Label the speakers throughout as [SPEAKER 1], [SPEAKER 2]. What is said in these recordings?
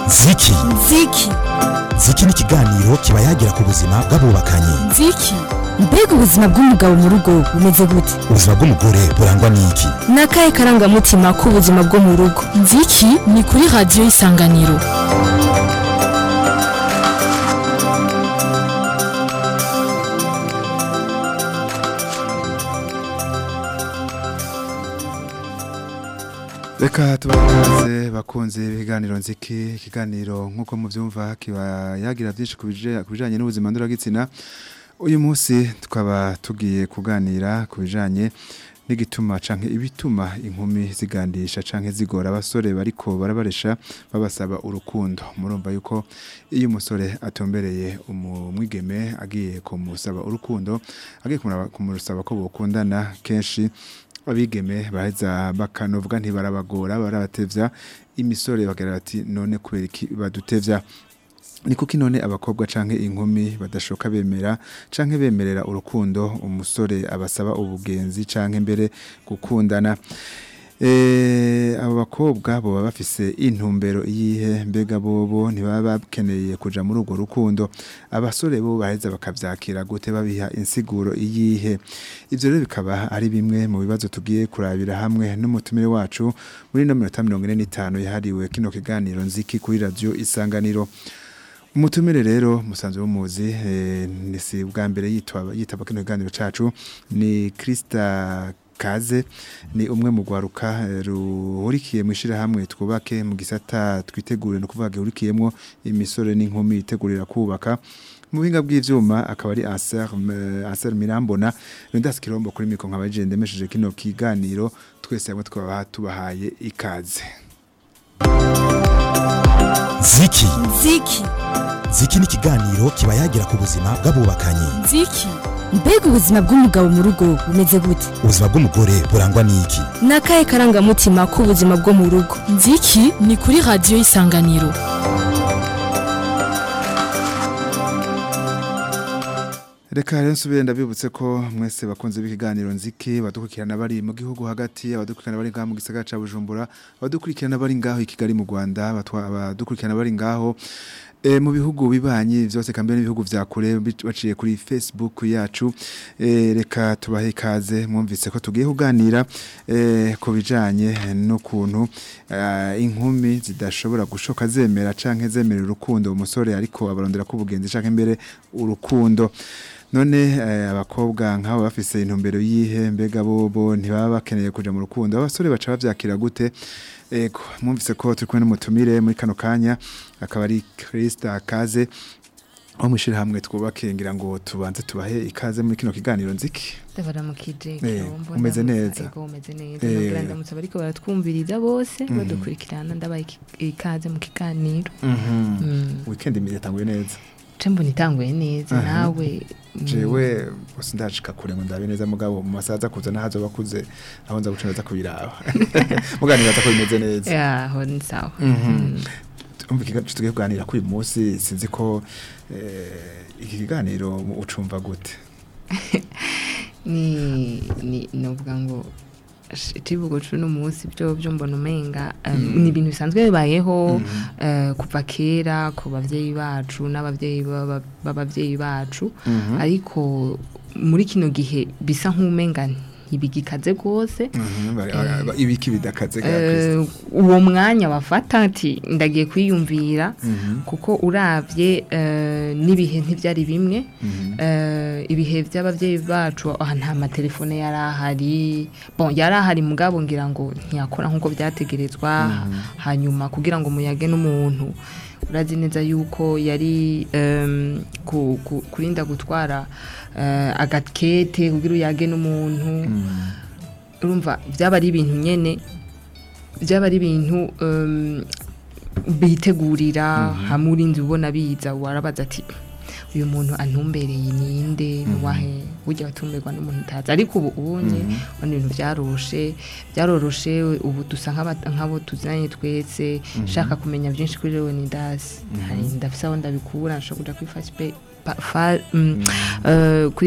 [SPEAKER 1] ziki
[SPEAKER 2] ziki
[SPEAKER 1] ziki ni ikiganiro kiba yagira ku buzima bw'abubakanye
[SPEAKER 2] ziki mbega ubuzima bw'umugabo mu rugo bumeze gute
[SPEAKER 1] ubuzima bw'umugore burangwa n'iki
[SPEAKER 2] ni akahe karangamutima k'ubuzima bwo mu rugo ziki ni kuri radiyo y'isanganiro
[SPEAKER 3] reka tubakaze bakunze ibiganiro nziki ikiganiro nk'uko mubyumva kiba yagira byinshi ku bije- ku bijyanye n'ubuzima ndoragitsina uyu munsi tukaba tugiye kuganira ku bijyanye n'igituma canke ibituma inkumi zigandisha canke zigora abasore bariko barabaresha babasaba urukundo murumva yuko iyo umusore atombereye umwigeme agiye kumusaba urukundo agiye kumuraba- kumusaba ko bokundana kenshi abigeme baheza bakanovuga ntibarabagora barabatevya imisore bagira bati none kubera iki badutevya ni kuki none abakobwa canke inkumi badashoka bemera canke bemerera urukundo umusore abasaba ubugenzi canke mbere gukundana Eh, abo bakobwa boba bafise intumbero iyihe mbega bobo ntibaba bakeneye kuja muri urwo rukundo abasore bo baheza bakavyakira gute babiha insiguro iyihe ivyo rero bikaba ari bimwe mu bibazo tugiye kurabira hamwe n'umutumire wacu muri no minota mirongo ine n'itanu yahariwe kino kiganiro nziki kuri radio isanganiro umutumire rero musanzwe w'umuzi eh, ni si bwa mbere yitwa yitaba kino kiganiro cacu ni Krista Kaze ni umwe mu gwaruka eh, ruhurikiye mu ishirahamwe twubake mu gisata twitegure no kuvuga gihurikiyemwo imisore n'inkumi itegurira kubaka mu buhinga bw'ivyuma akaba ari Anser Anser Mirambona Rundas Kirombo kuri mikro nkabaje ndemesheje kino kiganiro twese hamwe twaba tubahaye ikaze
[SPEAKER 1] ziki
[SPEAKER 2] ziki
[SPEAKER 1] ziki ni ikiganiro kiba yagira ku buzima bw'abubakanye
[SPEAKER 2] ziki mbega ubuzima bw'umugabo mu rugo bumeze gute
[SPEAKER 1] ubuzima bw'umugore burangwa n'iki
[SPEAKER 2] ni akahe karangamutima k'ubuzima bwo mu rugo ziki ni kuri radiyo y'isanganiro
[SPEAKER 3] Reka rero nsubire ndabibutse ko mwese bakunze b'ikiganiro nziki badukurikirana bari mu gihugu hagati abadukurikirana bari ngaho mu gisagara ca Bujumbura abadukurikirana bari ngaho i Kigali mu Rwanda abatwa- abadukurikirana bari ngaho E, mu bihugu bibanyi vyose kambe n'ibihugu vya kure bic- baciye kuri Facebook yacu e, reka tubahe ikaze mwumvise ko tugiye kuganira e, ku bijanye n'ukuntu eh, inkumi zidashobora gushoka zemera canke zemera urukundo umusore ariko abarondera ko ubugenzi canke mbere urukundo none eh, abakobwa nk'abo bafise intumbero yihe mbega bobo ntibaba bakeneye kuja mu rukundo abasore baca bavyakira gute ego mwumvise ko turi kumwe n'umutumire muri kano kanya akaba ari Krista Kaze aho mwishira hamwe twubake ngira ngo tubanze tubahe ikaze muri kino kiganiro nziki
[SPEAKER 4] ndabaramukije
[SPEAKER 3] Eh,
[SPEAKER 4] Kirombo,
[SPEAKER 3] umeze
[SPEAKER 4] ndamutsa-
[SPEAKER 3] neza.
[SPEAKER 4] ego umeze neza
[SPEAKER 3] Eh.
[SPEAKER 4] nabwira ndamutse bariko baratwumviriza bose
[SPEAKER 3] Mhm.
[SPEAKER 4] badukurikirana ndabaha iki- ikaze mu kiganiro Mm.
[SPEAKER 3] weekend imeze yatanguye neza
[SPEAKER 4] ce mbona itanguye neza
[SPEAKER 3] Aha.
[SPEAKER 4] nawe mm,
[SPEAKER 3] jewe gusa ndashika kure ngo ndabe neza mugabo mu masaha aza kuza nahazo bakuze aho nza guca neza kubiraba muganira ko bimeze neza
[SPEAKER 4] yaho ni sawa
[SPEAKER 3] Mhm.
[SPEAKER 4] Mm.
[SPEAKER 3] umva ikiganiro tugiye kuganira kuri uyu munsi sinzi ko eh, iki kiganiro ucumva gute
[SPEAKER 4] ni ni novuga ngo sh- icivugo c'uno munsi byo byo mbona umenga um, ni ibintu bisanzwe bibayeho eh, kuva kera ku bavyeyi bacu n'abavyeyi b'aba- b'abavyeyi bacu
[SPEAKER 3] Mhm.
[SPEAKER 4] ariko muri kino gihe bisa nk'umenga ntibigikaze rwose
[SPEAKER 3] Mhm, bari- aba- ibiki bidakaze ga
[SPEAKER 4] Eh,
[SPEAKER 3] Kristo.
[SPEAKER 4] uwo mwanya bafata ati ndagiye kwiyumvira
[SPEAKER 3] Mhm,
[SPEAKER 4] kuko uravye eh, n'ibihe ntivyari bimwe
[SPEAKER 3] mhm,
[SPEAKER 4] eh, ibihe by'abavyeyi bacu aha nta matelefone yari ahari bon yari ahari mugabo ngira ngo ntiyakora nk'uko byategerezwa hanyuma kugira ngo muyage n'umuntu urazi neza yuko yari em, ku- ku- kurinda gutwara eh, agakete kugira uyage n'umuntu
[SPEAKER 3] mhm.
[SPEAKER 4] urumva byaba ari ibintu nyene byaba ari ibintu em, bitegurira hamwe urinzi ubona biza warabaza ati uyu muntu antumbereye ninde nuwahe burya batumberwa n'umuntu utazi ariko ubu ubunye ubona ibintu byaroshe byaroroshe ubu dusa nk'aba- nk'abo tuzanye twese nshaka kumenya byinshi kuri leonidas hari ndafise aho ndabikura nshobora kuja kuri facebook pa- fa- mm, eh, kuri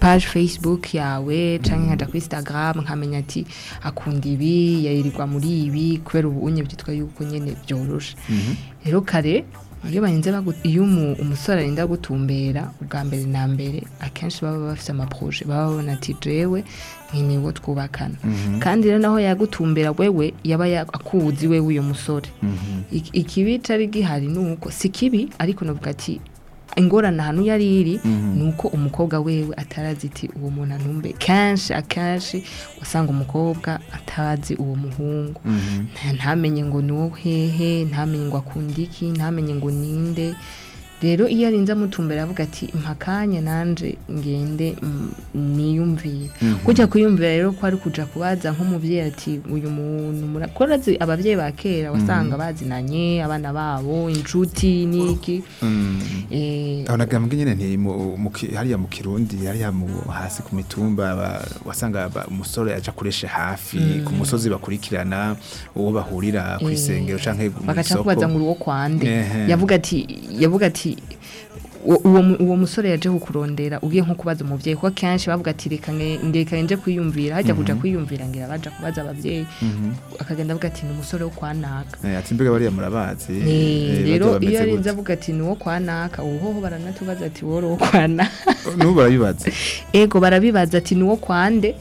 [SPEAKER 4] page facebook yawe canke nkaja kuri instagram nkamenya ati akunda ibi yayirirwa muri ibi kubera ubu unye byitwa yuko nyene byoroshe rero kare iyo barinze bagu- iyo umu- umusore arinda gutumbera ubwa mbere na mbere akenshi baba bafise amaproje baba babona ati jewe nkiniwo twubakana kandi rero naho yagutumbera wewe yaba ya- akuzi wewe uyo musore Ik- ikibi cari gihari nuko si kibi ariko novuga ati ingorane ahantu yari iri ni uko umukobwa wewe atarazi iti uwo muntu antumbe kenshi akenshi usanga umukobwa atazi uwo muhungu Nta- ntamenye ngo ni wo hehe ntamenye ngo akunda iki ntamenye ngo ninde rero iyo arinze amutumbera avuga ati mpakanya nanje ngende mm, niyumvire kujya kuyumvira rero ko ari kuja kubaza nk'umuvyeyi ati uyu muntu mura- ko urazi abavyeyi ba kera wasanga bazinanye abana babo inshuti niki eh,
[SPEAKER 3] aho nagambwe nyene nti mu- mu ki- hariya mu kirundi hariya mu hasi ku mitumba ba- wasanga ba- umusore aja kureshe hafi ku musozi bakurikirana uwo bahurira ku isengero canke mu
[SPEAKER 4] bagaca kubaza
[SPEAKER 3] isoko
[SPEAKER 4] ngo uwo kwande
[SPEAKER 3] Ehe.
[SPEAKER 4] yavuga ati yavuga ati uwo- uwo mu- uwo musore yaje kukurondera ugiye nko kubaza umuvyeyi kuko kenshi bavuga ati reka nge- ndeka nje kwiyumvira hajya kuja kwiyumvira ngira baja kubaza abavyeyi akagenda avuga ati ni umusore wo kwa naka
[SPEAKER 3] Eh, ati mbega bariya murabazi
[SPEAKER 4] Eh,
[SPEAKER 3] Eh,
[SPEAKER 4] rero
[SPEAKER 3] barya
[SPEAKER 4] iyo
[SPEAKER 3] bameze
[SPEAKER 4] arinze
[SPEAKER 3] gute?
[SPEAKER 4] avuga ati ni uwo kwa naka uhoho baranatubaza ati woro wo kwa naka
[SPEAKER 3] n'ubu barabibaza
[SPEAKER 4] ego barabibaza ati ni uwo kwande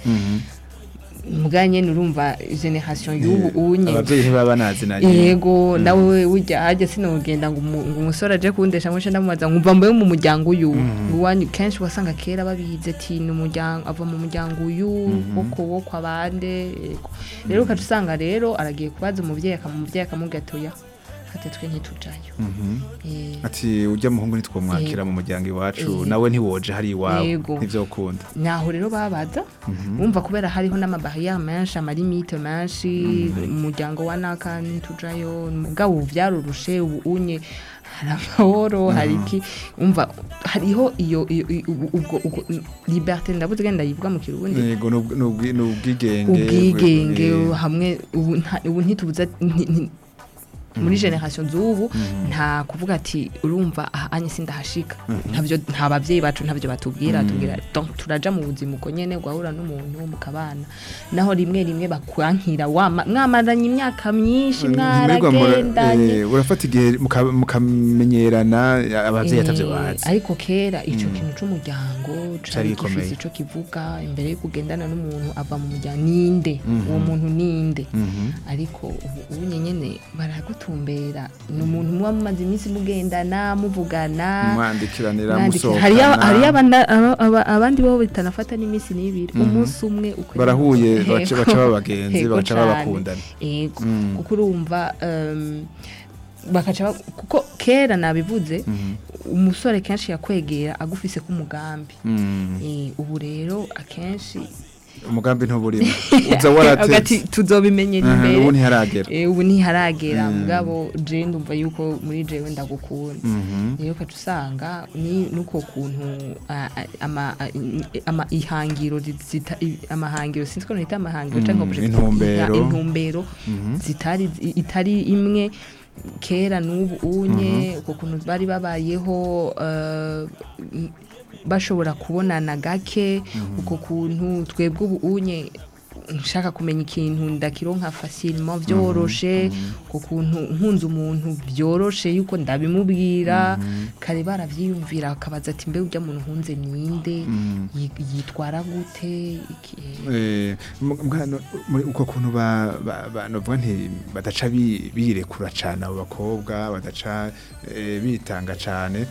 [SPEAKER 4] mbwa nyene urumva generation y'ubu unye
[SPEAKER 3] abavyeyi ntibaba banazinanye
[SPEAKER 4] yego nawe ujya hajya sinogenda ngo umu- ngo umusore aje kundesha ngo ndamubaza nkumva mbaye mu muryango uyu iwanyu kenshi wasanga kera babihize ati ni umuryango ava mu muryango uyu woko wo kwa bande yego rero ukaca usanga rero aragiye kubaza umuvyeyi akamuvyeyi akamubwira ati oya ati twe ntitujayo Eh,
[SPEAKER 3] ati ujya muhungu nitwomwakira mu muryango iwacu
[SPEAKER 4] Eh.
[SPEAKER 3] nawe ntiwoje hari iwawe
[SPEAKER 4] Yego.
[SPEAKER 3] ntivyokunda
[SPEAKER 4] naho rero babaza wumva kubera hariho n'amabariya menshi amalimite menshi umuryango wa naka ntitujayo mugabo ubu byaroroshe ubu unye hari amahoro hari iki umva hariho iyo iyo- iyo- ubu- ubwo ubwo liberté ndabuze genda yivuga mu kirundi
[SPEAKER 3] yego n'ubw- n'ubwi- n'ubwigenge
[SPEAKER 4] ubwigenge
[SPEAKER 3] eh,
[SPEAKER 4] hamwe ubu nta- ubu ntitubuza nti- nti- muri generation z'ubu nta kuvuga ati urumva aha anye sindahashika ntabyo nta babyeyi bacu ntabyo batubwira tubwira donc turaja mu buzima uko nyene ugahura n'umuntu mukabana naho rimwe rimwe bakwankira wama mwamaranye imyaka myinshi
[SPEAKER 3] Mbega mura-
[SPEAKER 4] mwaragendanye
[SPEAKER 3] eh, urafata igihe muka- mukamenyerana abavyeyi atavyo
[SPEAKER 4] Eh,
[SPEAKER 3] bazi
[SPEAKER 4] ariko kera ico kintu c'umuryango
[SPEAKER 3] Cari
[SPEAKER 4] cari
[SPEAKER 3] gikomeye.
[SPEAKER 4] gifise ico kivuga imbere yo kugendana n'umuntu ava mu muryango ninde uwo muntu ninde ariko ubu ubu nyene baragutumbera ni umuntu muba mumaze iminsi mugendana muvugana
[SPEAKER 3] mwandikiranira
[SPEAKER 4] mwandikira. hariyo
[SPEAKER 3] musohokana
[SPEAKER 4] hariyo abana- aba- aba- abandi bo bitanafata n'iminsi n'ibiri umunsi umwe uko
[SPEAKER 3] barahuye
[SPEAKER 4] Yego.
[SPEAKER 3] baca baca baba bagenzi
[SPEAKER 4] Yego
[SPEAKER 3] bagaca
[SPEAKER 4] cane.
[SPEAKER 3] babakundana
[SPEAKER 4] yego kuko urumva um, bakaca ba- kuko kera nabivuze umusore kenshi yakwegera agufise k'umugambi
[SPEAKER 3] Mm.
[SPEAKER 4] Eh, ubu rero akenshi
[SPEAKER 3] umugambi ntuburimo uza
[SPEAKER 4] agati
[SPEAKER 3] waratetse
[SPEAKER 4] tuzobimenyera
[SPEAKER 3] Aha,
[SPEAKER 4] imbere
[SPEAKER 3] ubu ntiharagera
[SPEAKER 4] Eh, ubu ntiharagera mugabo je ndumva yuko muri jewe ndagukunda rero ukaca usanga ni nuko kuntu ah, ah, ama ah, i- ama ihangiro zi- zita i- amahangiro sinzi ko nita amahangiro canke objectif-
[SPEAKER 3] intumbero.
[SPEAKER 4] iha- intumbero zitari zi- itari imwe kera n'ubu unye uko kuntu bari babayeho eh, m- bashobora kubonana gake uko kuntu twebwe ubu unye nshaka kumenya ikintu ndakironka facilement vyoroshe uko kuntu nkunze umuntu vyoroshe yuko ndabimubwira kare baravyiyumvira akabaza ati mbe urya muntu nkunze ninde Yi- yitwara gute Iki-
[SPEAKER 3] Eh, mu- mbwa no- muri uko kuntu ba- ba- ba- novuga nti badaca bi- birekura cane abo bakobwa badaca eh, bitanga cane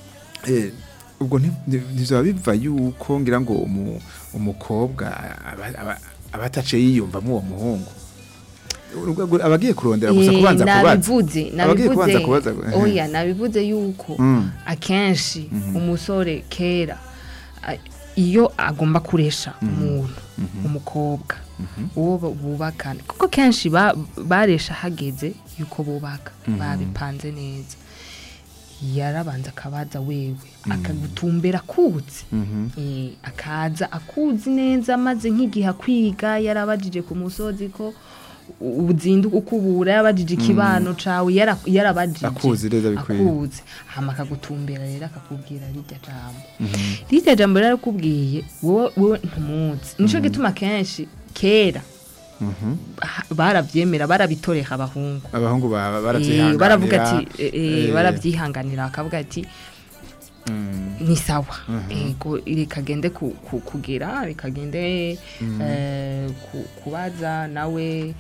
[SPEAKER 3] Eh, ubwo nti- nti- ntivyoba biva yuko ngira ngo umu- umukobwa aba- aba- aba atace yiyumvamo uwo muhungu Urubwo- abagiye kurondera gusa
[SPEAKER 4] Eh,
[SPEAKER 3] kubanza kubaza
[SPEAKER 4] nabivuze
[SPEAKER 3] Abagiye kubanza
[SPEAKER 4] nabivuze
[SPEAKER 3] kubaza, eh.
[SPEAKER 4] oya nabivuze yuko
[SPEAKER 3] Mm.
[SPEAKER 4] akenshi umusore kera a- iyo agomba kuresha umuntu umukobwa uwo bu- bubakana kuko kenshi ba- baresha hageze yuko bubaka babipanze neza yarabanza akabaza wewe akagutumbera akutse Eh, akaza akuzi neza maze nk'igihe akwiga yarabajije ku musozi ko uzinduka ukubura yabajije ikibano cawe yara- yarabajije
[SPEAKER 3] Akuzi neza bikwiye.
[SPEAKER 4] akuzi hama akagutumbera rero akakubwira rirya jambo rirya jambo rero arakubwiye wowe wowe ntumuzi nico gituma kenshi kera ha- baravyemera barabitoreka abahungu
[SPEAKER 3] abahungu ba-
[SPEAKER 4] Eh,
[SPEAKER 3] baravyihanganira
[SPEAKER 4] baravuga ati eh, eh,
[SPEAKER 3] Eh,
[SPEAKER 4] baravyihanganira bakavuga ati
[SPEAKER 3] mm,
[SPEAKER 4] ni sawa ego rikagende ku- ku- kugira rikagende eh, ku- kubaza nawe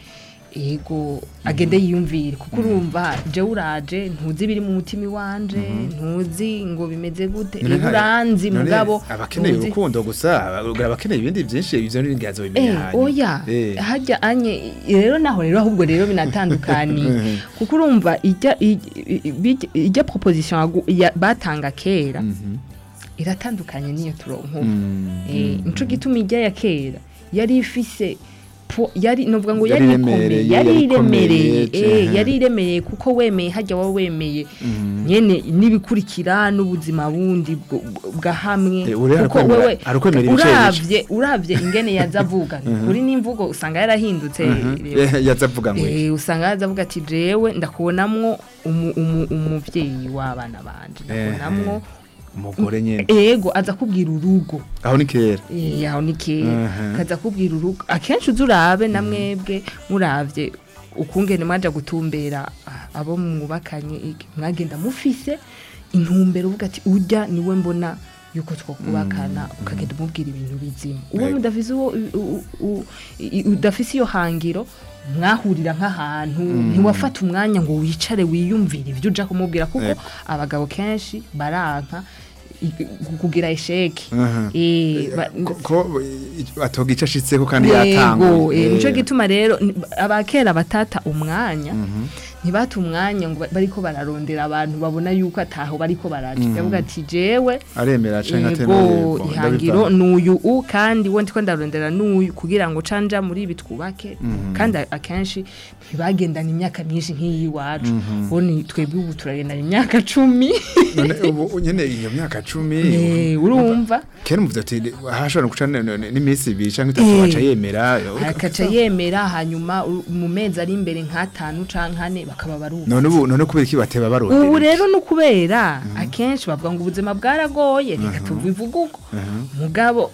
[SPEAKER 4] ego agende yiyumvire kuko urumva jewe uraje ntuzi ibiri mu mutima iwanje ntuzi ngo bimeze gute
[SPEAKER 3] none
[SPEAKER 4] ego
[SPEAKER 3] nka-
[SPEAKER 4] uranzi
[SPEAKER 3] none
[SPEAKER 4] mugabo
[SPEAKER 3] abakeneye
[SPEAKER 4] ntuzi-
[SPEAKER 3] urukundo gusa aba- abakeneye ibindi byinshi ivyo n'ingazo bimenya
[SPEAKER 4] Eh,
[SPEAKER 3] hanyuma.
[SPEAKER 4] oya
[SPEAKER 3] Eh.
[SPEAKER 4] hajya anye rero naho rero ahubwo rero binatandukaniye kuko urumva ijya ijya- ijya- ijya proposition yagu- ya- batanga kera
[SPEAKER 3] Mhm.
[SPEAKER 4] iratandukanye n'iyo turonka ubu
[SPEAKER 3] Mm,
[SPEAKER 4] Eh,
[SPEAKER 3] mm,
[SPEAKER 4] nico gituma ijya ya kera yari ifise po- yari novuga ngo
[SPEAKER 3] Yari
[SPEAKER 4] yari
[SPEAKER 3] iremereye,
[SPEAKER 4] ikomeye yari
[SPEAKER 3] yari
[SPEAKER 4] iremereye
[SPEAKER 3] ikomeye,
[SPEAKER 4] eh,
[SPEAKER 3] ce-
[SPEAKER 4] yari iremereye kuko wemeye hajya waba wemeye
[SPEAKER 3] Mhm.
[SPEAKER 4] nyene n'ibikurikira n'ubuzima bundi bwo- bwa hamwe
[SPEAKER 3] Eh, uri
[SPEAKER 4] kuko
[SPEAKER 3] arakwemera-
[SPEAKER 4] wewe
[SPEAKER 3] arakwemera ibice
[SPEAKER 4] uravye uravye ingene yaza avuga kuri n'imvugo usanga yarahindutse
[SPEAKER 3] Mhm.
[SPEAKER 4] rero.
[SPEAKER 3] Eh, yaza avuga ngo iki?
[SPEAKER 4] Eh, usanga yaza avuga ati jewe ndakubonamwo umu- umu- umuvyeyi w'abana banje ndakubonamwo
[SPEAKER 3] umugore nyene
[SPEAKER 4] ego aza kubwira urugo
[SPEAKER 3] aho ni kera
[SPEAKER 4] Eh, aho ni kera
[SPEAKER 3] Mhm.
[SPEAKER 4] kaza kubwira urugo akenshi uzi urabe na mwebwe muravye ukungene mwaja gutumbera ah, abo mwubakanye iki, mwagenda mufise intumbero uvuga ati urya niwe mbona yuko twokubakana ukagenda umubwira ibintu bizima uwo
[SPEAKER 3] Ego.
[SPEAKER 4] mudafise uwo u- u- i- udafise iyo hangiro mwahurira nk'ahantu ntiwafata umwanya ngo wicare wiyumvire ibyo uja kumubwira kuko
[SPEAKER 3] Ego.
[SPEAKER 4] abagabo kenshi baranka i- kugira esheke
[SPEAKER 3] Mhm.
[SPEAKER 4] Eh, ba-
[SPEAKER 3] ko ko, eh, atoga ico ashitseko kandi
[SPEAKER 4] yego
[SPEAKER 3] yatanguye
[SPEAKER 4] eh, nico
[SPEAKER 3] Eh.
[SPEAKER 4] gituma rero ni- abakera batata umwanya ntibata umwanya ngo ba- bariko bararondera abantu babona yuko ataho bariko baraja yavuga ati jewe
[SPEAKER 3] aremera canke
[SPEAKER 4] yego
[SPEAKER 3] atemera
[SPEAKER 4] ihangiro nuyu u kandi we ndiko ndarondera nuyu kugira ngo canja muri ibi twubake kandi a- akenshi ntibagendana imyaka myinshi nk'iyi iwacu bo ni twebwe ubu turagendana imyaka cumi
[SPEAKER 3] none ubu nyene iyo myaka cumi
[SPEAKER 4] Eh, urumva
[SPEAKER 3] kera umuvuze ati hashobora guca n- n- n'iminsi ibiri canke itatu
[SPEAKER 4] Eh.
[SPEAKER 3] baca yemera
[SPEAKER 4] akaca yemera hanyuma u- mu mezi ari imbere nk'atanu canke ane bakaba baruba
[SPEAKER 3] none ubu none kubera iki bateba
[SPEAKER 4] ubu
[SPEAKER 3] barondera
[SPEAKER 4] rero ni ukubera akenshi bavuga ngo ubuzima bwaragoye reka tubivuge uko mugabo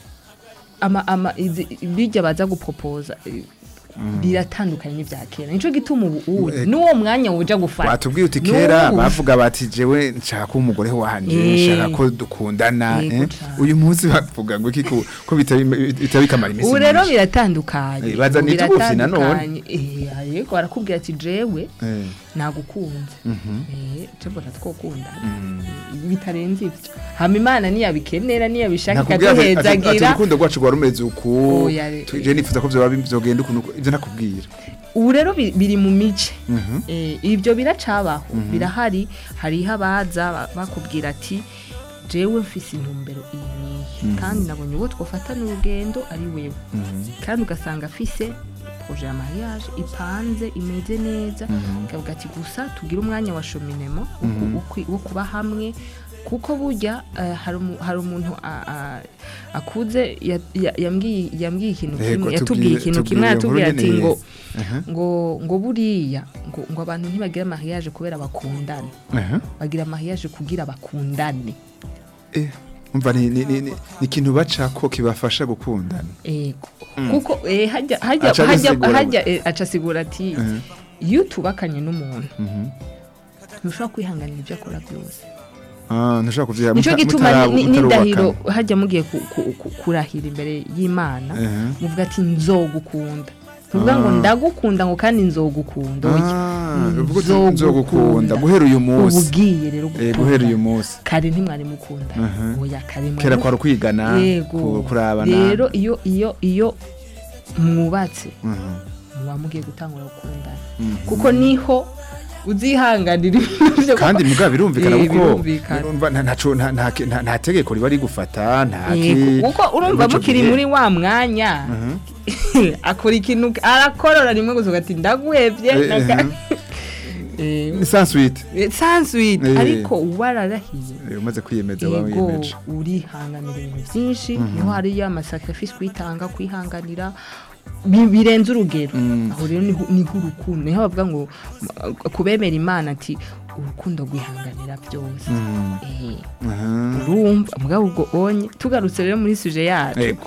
[SPEAKER 4] ama ama izi- bijya baza gupropoza eh, biratandukanye n'ibya kera nico gituma ubu ubu
[SPEAKER 3] Eh,
[SPEAKER 4] n'uwo mwanya woja gufata
[SPEAKER 3] watubwiye uti kera
[SPEAKER 4] N'ubu.
[SPEAKER 3] bavuga bati jewe nshaka umugore wanje
[SPEAKER 4] Eh.
[SPEAKER 3] nshaka ko dukundana
[SPEAKER 4] Yego
[SPEAKER 3] eh.
[SPEAKER 4] cane.
[SPEAKER 3] uyu munsi bavuga ngo iki ko ko bitari bitari kamara iminsi
[SPEAKER 4] ubu rero
[SPEAKER 3] myinshi.
[SPEAKER 4] biratandukanye
[SPEAKER 3] Eh, bazana
[SPEAKER 4] ubu
[SPEAKER 3] itugufi nanone.
[SPEAKER 4] biratandukanye. Eh, yego barakubwira ati jewe
[SPEAKER 3] Eh.
[SPEAKER 4] nagukunze
[SPEAKER 3] Mhm.
[SPEAKER 4] eh cebona twokunda bitarenze ivyo hama imana niyabikenera niyabishaka
[SPEAKER 3] nakubwira ati- ati ati
[SPEAKER 4] ikaduhezagira
[SPEAKER 3] urukundo rwacu rwa rumeze uku
[SPEAKER 4] Oya, re-
[SPEAKER 3] tuje nifuza ko vyoba bizogenda ukuntu uku- ivyo nakubwira
[SPEAKER 4] ubu rero bi- biri mu mice
[SPEAKER 3] Mhm.
[SPEAKER 4] Eh, ibyo biracabaho birahari hariho abaza ba- bakubwira ati jewe mfise intumbero iyi n'iyi kandi nabonye uwo twofatana urugendo ari wewe kandi ugasanga afise proje ya mariage ipanze imeze neza ukavuga ati gusa tugire umwanya wa shominemo wo ku- wo kwi- wo kuba hamwe kuko burya eh, hari umu- hari umuntu a- a- akuze ya- ya- yambwiye yambwiye ikintu
[SPEAKER 3] Yego,
[SPEAKER 4] kimwe yatubwiye
[SPEAKER 3] tubwire-
[SPEAKER 4] ikintu kimwe
[SPEAKER 3] tubwire
[SPEAKER 4] yatubwiye
[SPEAKER 3] inkuru
[SPEAKER 4] ati
[SPEAKER 3] nyene.
[SPEAKER 4] ngo
[SPEAKER 3] Aha.
[SPEAKER 4] ngo ngo buriya ngo ngo abantu ntibagira mariage kubera bakundana
[SPEAKER 3] Aha.
[SPEAKER 4] bagira mariage kugira bakundane
[SPEAKER 3] Eh, umva ni ni ni ni ikintu bacako kibafasha gukundana
[SPEAKER 4] ego kuko eh, hajya hajya
[SPEAKER 3] Aca
[SPEAKER 4] hajya
[SPEAKER 3] abisigura
[SPEAKER 4] hajya eh, aca asigura ati
[SPEAKER 3] Mhm.
[SPEAKER 4] iyo tubakanye n'umuntu
[SPEAKER 3] Mhm.
[SPEAKER 4] ntushobora kwihanganira ibyo akora byose
[SPEAKER 3] Ah, ntushobora kuvya
[SPEAKER 4] nico
[SPEAKER 3] muta-
[SPEAKER 4] gituma
[SPEAKER 3] mutara-
[SPEAKER 4] ni- ni-
[SPEAKER 3] mutarubakana.
[SPEAKER 4] n'indahiro hajya mugiye ku- ku- ku- kurahira imbere y'imana
[SPEAKER 3] Mhm.
[SPEAKER 4] muvuga ati nzogukunda tuvuga ngo
[SPEAKER 3] Ah.
[SPEAKER 4] ndagukunda ngo kandi nzogukunda oya
[SPEAKER 3] Ah, uvuga uti
[SPEAKER 4] Nzogukunda.
[SPEAKER 3] nzogukunda guhera uyu
[SPEAKER 4] ubu
[SPEAKER 3] munsi
[SPEAKER 4] ugiye rero
[SPEAKER 3] Eh, guhera uyu
[SPEAKER 4] gukunda
[SPEAKER 3] munsi
[SPEAKER 4] kare ntimwari mukunda
[SPEAKER 3] Mhm.
[SPEAKER 4] oya kare
[SPEAKER 3] kera
[SPEAKER 4] mwari
[SPEAKER 3] kwari ukwigana
[SPEAKER 4] yego
[SPEAKER 3] ku- kurabana
[SPEAKER 4] rero iyo iyo iyo mwubatse
[SPEAKER 3] Mhm.
[SPEAKER 4] muba mugiye gutangura gukundana
[SPEAKER 3] Mhm.
[SPEAKER 4] kuko niho uzihanganira ibintu byo
[SPEAKER 3] kandi mugabo birumvikana
[SPEAKER 4] Eh,
[SPEAKER 3] kuko
[SPEAKER 4] birumvikana.
[SPEAKER 3] urumva nta- ntaco- nta- nta nta- nta tegeko riba rigufata nta ki-
[SPEAKER 4] Yego, kuko urumva
[SPEAKER 3] ico
[SPEAKER 4] mukiri
[SPEAKER 3] gihe.
[SPEAKER 4] muri wa mwanya
[SPEAKER 3] Mhm.
[SPEAKER 4] akora ikintu arakorora rimwe gusa ugati ndaguhevye
[SPEAKER 3] Eh,
[SPEAKER 4] naka-
[SPEAKER 3] mhm.
[SPEAKER 4] Eh,
[SPEAKER 3] ni sans suite
[SPEAKER 4] eh, sans suite
[SPEAKER 3] Eh.
[SPEAKER 4] ariko wararahiye
[SPEAKER 3] Eh, umaze kwiyemeza waba
[SPEAKER 4] ego
[SPEAKER 3] wiyemeje
[SPEAKER 4] urihanganira ibintu byinshi niho hari ya masacrifice kwitanga kwihanganira bi- birenze urugero
[SPEAKER 3] Mm.
[SPEAKER 4] aho rero niho niho urukundo niho bavuga ngo m- kubemera imana ati urukundo rwihanganira byose
[SPEAKER 3] Mm.
[SPEAKER 4] Eh,
[SPEAKER 3] Aha.
[SPEAKER 4] urumva mugabo ubwo onye tugarutse rero muri suje yacu
[SPEAKER 3] Ego.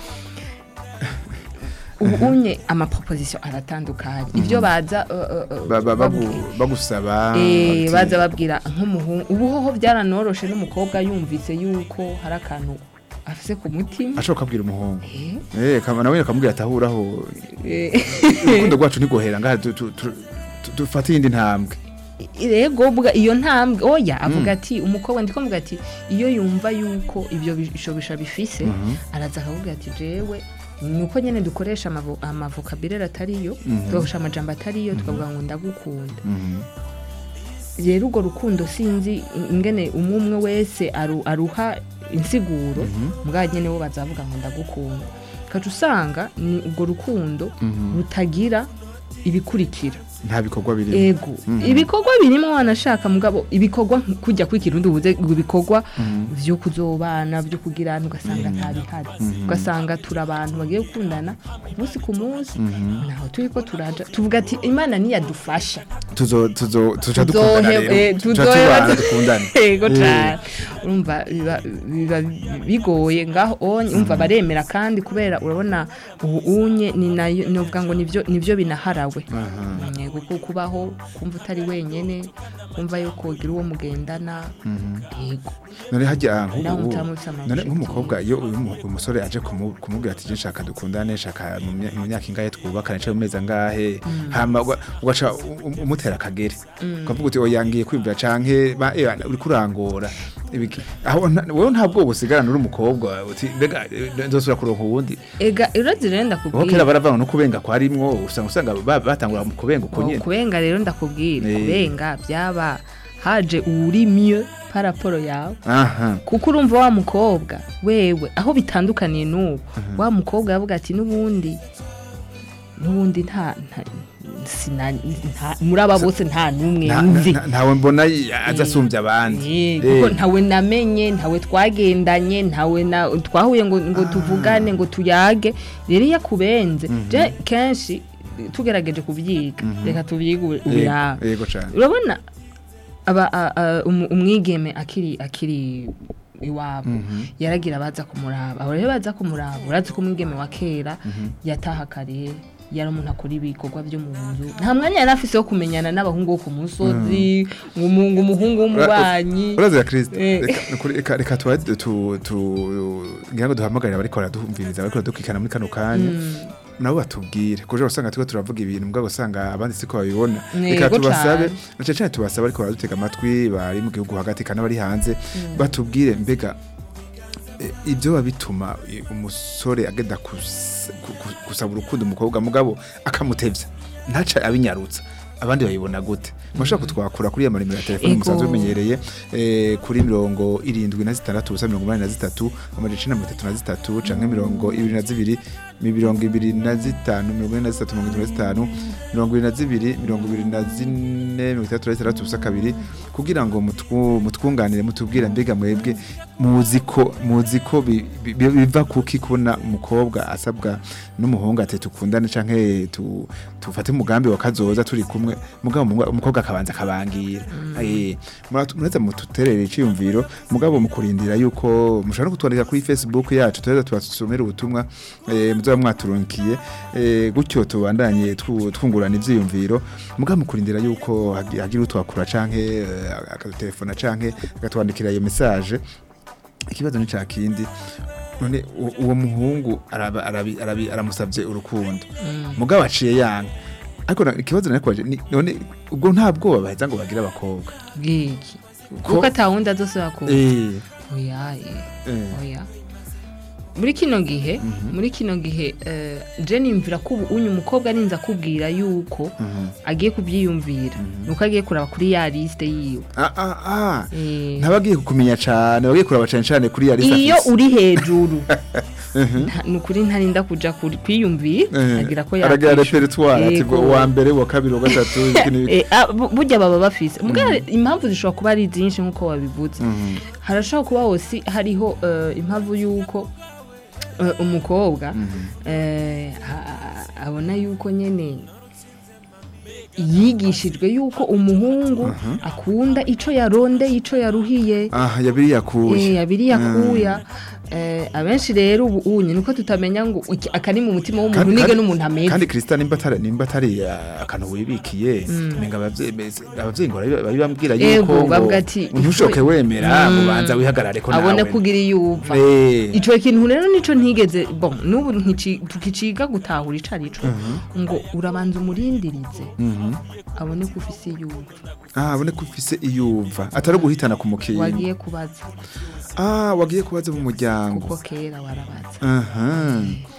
[SPEAKER 4] ubu unye amaproposition aratandukanye ibyo baza uh, uh, uh,
[SPEAKER 3] Ba- ba- bagu-
[SPEAKER 4] babwira.
[SPEAKER 3] bagusaba
[SPEAKER 4] Eh,
[SPEAKER 3] ati-
[SPEAKER 4] baza babwira nk'umuhungu ubu hoho byaranoroshe n'umukobwa yumvise yuko hari akantu afise ku mutima
[SPEAKER 3] ashobora kubwira umuhungu
[SPEAKER 4] Eh,
[SPEAKER 3] eh kama nawe akamubwira atahuraho
[SPEAKER 4] eh,
[SPEAKER 3] urukundo rwacu ntigohera ngaha tu- tu- tu- tu- dufate iyindi ntambwe
[SPEAKER 4] rego bwa iyo ntambwe oya avuga ati umukobwa ndiko mvuga ati iyo yumva yuko ibyo bishobisha bifise araza akavuga ati jewe ni uko nyene dukoresha amavo- amavokabulere atariyo tugakoresha amajambo atariyo tukavuga ngo ndagukunda
[SPEAKER 3] Mhm.
[SPEAKER 4] rero urwo rukundo sinzi ingene umwe umwe wese aru- aruha insiguro mbwa nyene bo bazavuga ngo ndagukunda kaca usanga ni urwo rukundo rutagira ibikurikira
[SPEAKER 3] nta bikorwa birimo
[SPEAKER 4] ego ibikorwa birimo wanashaka mugabo ibikorwa nk- kujya kwikirundi ubuze ibikorwa byo kuzobana byo kugirana ugasanga nta bihari ugasanga turi abantu bagiye gukundana ku munsi ku munsi naho turi ko turaja tuvuga ati imana niyadufasha
[SPEAKER 3] tuzo tuzo tuca dukundana
[SPEAKER 4] tuzohe-
[SPEAKER 3] rero
[SPEAKER 4] eh,
[SPEAKER 3] tuca
[SPEAKER 4] tuzoheba
[SPEAKER 3] tubana
[SPEAKER 4] tu-
[SPEAKER 3] dukundane
[SPEAKER 4] yego
[SPEAKER 3] Eh.
[SPEAKER 4] cyane urumva biba biba bigoye ngaho onye umva baremera kandi kubera urabona ubu unye ni nayo novuga ngo nivyo nivyo binaharawe Mm, kuko kubaho kumva utari wenyene kumva yuko ugira uwo mugendana yego
[SPEAKER 3] none hajya
[SPEAKER 4] Nawe
[SPEAKER 3] nk'ubu
[SPEAKER 4] utamutse amashusho.
[SPEAKER 3] none nk'umukobwa iyo uyu mu- umusore aje kumu- kumubwira ati je nshaka dukundane nshaka mu mya- mu myaka ingahe twubakane cyangwa mu mezi angahe hama uga- ugaca u- u- umutera akagere ukavuga uti oya ngiye kwiyumvira canke ba- eh, uri kurangora Ibiki- aho nta- wowe nta bwoba usigarana uri umukobwa uti mbega eh, nzosubira kuronka uwundi
[SPEAKER 4] ega urazi rero
[SPEAKER 3] aho kera
[SPEAKER 4] ndakubwira
[SPEAKER 3] baravanga no kubenga kwarimwo usanga usanga ba- batangura mu kubenga uko
[SPEAKER 4] Oh,
[SPEAKER 3] nyene
[SPEAKER 4] kubenga rero ndakubwira
[SPEAKER 3] Eh.
[SPEAKER 4] kubenga byaba haje uwuri mieux par rapport yawe
[SPEAKER 3] aha
[SPEAKER 4] kuko urumva wa mukobwa wewe aho bitandukaniye n'ubu wa mukobwa yavuga ati n'ubundi n'ubundi nta nta- sina- nta- muri aba bose nta n'umwe
[SPEAKER 3] Nta-
[SPEAKER 4] nzi
[SPEAKER 3] nta- ntawe mbona aza asumbya abandi
[SPEAKER 4] Eh,
[SPEAKER 3] Eh.
[SPEAKER 4] kuko ntawe namenye ntawe twagendanye ntawe na twahuye ngo ngo tuvugane ngo tuyage rero iyo akubenze je kenshi tugerageje kubyiga reka tubyige ubu- ubu yawe
[SPEAKER 3] Yego- yego cane
[SPEAKER 4] urabona aba a- a- umu- umwigeme akiri akiri iwabo yaragira abaza kumuraba abo rero baza kumuraba urazi ko umwigeme wa kera yataha kare yari umuntu akora ibikorwa byo mu nzu nta mwanya yari afise wo kumenyana n'abahungu bo ku musozi ngo umu- ngo umuhungu w'umubanyi
[SPEAKER 3] uraza kristo
[SPEAKER 4] Eh.
[SPEAKER 3] Reka- nukuri- reka reka tuba tu tu ngira ngo duhamagarire abariko baraduhumviriza bariko baradukikana muri kano kanya nabo batubwire kuja usanga turiko turavuga ibintu mbwa usanga abandi siko babibona reka
[SPEAKER 4] Yego
[SPEAKER 3] tubasabe
[SPEAKER 4] cane.
[SPEAKER 3] na cane cane tubasabe ariko baradutega amatwi bari mu gihugu hagati kandi bari hanze batubwire mbega eh, ibyo biba bituma eh, umusore agenda kus- ku- ku- gusaba urukundo umukobwa mugabo akamutevya ntaca abinyarutsa abandi babibona gute mushobora kutwakura kuri ya marimero ya telefoni
[SPEAKER 4] Ego.
[SPEAKER 3] musanzwe mumenyereye eh, kuri mirongo irindwi na zitandatu ubusa mirongo umunani na zitatu amajana icenda na mirongo itatu na zitatu canke mirongo ibiri na zibiri mirongo ibiri na zitanu mirongo ine na zitatu mirongo itatu na zitanu mirongo ibiri na zibiri mirongo ibiri na zine mirongo itandatu na zitandatu ubusa kabiri kugira ngo mutwu- mutwunganire mutubwire mbega mwebwe muzi ko muzi ko bi- bi- bi- biva kuki kubona umukobwa asabwa n'umuhungu ati tukundane canke tu- tufate umugambi wa kazoza turi kumwe mugabo umugwa- umukobwa akabanza akabangira Eh, muratu- mureza mututerere iciyumviro mugabo mukurindira yuko mushobora no kutwandika kuri facebook yacu tureza tubasomera ubutumwa eh, muzoba mwaturunkiye eh, gutyo tubandanye twu- twungurana ivyiyumviro mugabo mukurindira yuko hagi- hagira utwakura canke eh, akadutelefona canke agatwandikira iyo message ikibazo ni ca kindi none u- uwo muhungu araba- arabi- arabi- aramusavye urukundo mugabo aciye yanga ariko na- ikibazo narikubaje ni- none ubwo nta bwoba baheza ngo bagire abakobwa
[SPEAKER 4] bw'iki
[SPEAKER 3] Ko-
[SPEAKER 4] kuko atawundi azosubira ku
[SPEAKER 3] Eh,
[SPEAKER 4] oya eh,
[SPEAKER 3] eh.
[SPEAKER 4] oya muri kino gihe muri kino gihe eh, je nimvira ko ubu unyu umukobwa arinze akubwira yuko
[SPEAKER 3] Mhm.
[SPEAKER 4] agiye kubyiyumvira nuko agiye kuraba kuri ya liste yiwe
[SPEAKER 3] Ah, ah, ah.
[SPEAKER 4] Eh,
[SPEAKER 3] ntabagiye kukumenya cane bagiye kuraba cane cane kuri ya lista
[SPEAKER 4] iyo
[SPEAKER 3] afise.
[SPEAKER 4] uri hejuru nta- ni ukuri ntarinda kuja kuri- kwiyumvira
[SPEAKER 3] Eh,
[SPEAKER 4] agira ko
[SPEAKER 3] aragira
[SPEAKER 4] yakwishyura.
[SPEAKER 3] repertoire ati
[SPEAKER 4] Yego.
[SPEAKER 3] ngo uwa mbere uwa kabiri uwa gatatu iki n'ibiki.
[SPEAKER 4] Eh, ah, bu- burya baba bafise mugabo impamvu zishobora kuba ari zinshi nk'uko wabivuze
[SPEAKER 3] Mhm.
[SPEAKER 4] harashobora kuba hose hariho eh, impamvu y'uko eh, umukobwa eh, a- a- abona yuko nyene yigishijwe yuko umuhungu akunda ico yaronde ico yaruhiye
[SPEAKER 3] ah yabiri yakuye
[SPEAKER 4] Eh, abiri yakuya eh, abenshi rero ubu unye niko tutamenya ngo iki- akari mu mutima w'umuntu
[SPEAKER 3] Kandi-
[SPEAKER 4] nige
[SPEAKER 3] kandi-
[SPEAKER 4] n'umuntu ameze
[SPEAKER 3] kandi Krista nimba atari nimba atari ah, akantu wibikiye menga abavyeyi bese- abavyeyi ngo barabi- babibambwira
[SPEAKER 4] Yego,
[SPEAKER 3] yuko ngo
[SPEAKER 4] bavuga ati,
[SPEAKER 3] ntushoke
[SPEAKER 4] ifu-
[SPEAKER 3] wemera
[SPEAKER 4] Mm.
[SPEAKER 3] ubanza wihagarare ko
[SPEAKER 4] abone
[SPEAKER 3] nawe
[SPEAKER 4] kugira iyuva
[SPEAKER 3] Eh.
[SPEAKER 4] ico kintu rero nico ntigeze bon nubu ntici- tukiciga gutahura ico arico ngo urabanza umurindirize abone ko ufise iyuva
[SPEAKER 3] ah abone ko ufise iyumva atari guhitana ku mukingo
[SPEAKER 4] wagiye kubaza
[SPEAKER 3] ah wagiye kubaza mu muryango
[SPEAKER 4] kuko kera warabaza
[SPEAKER 3] aha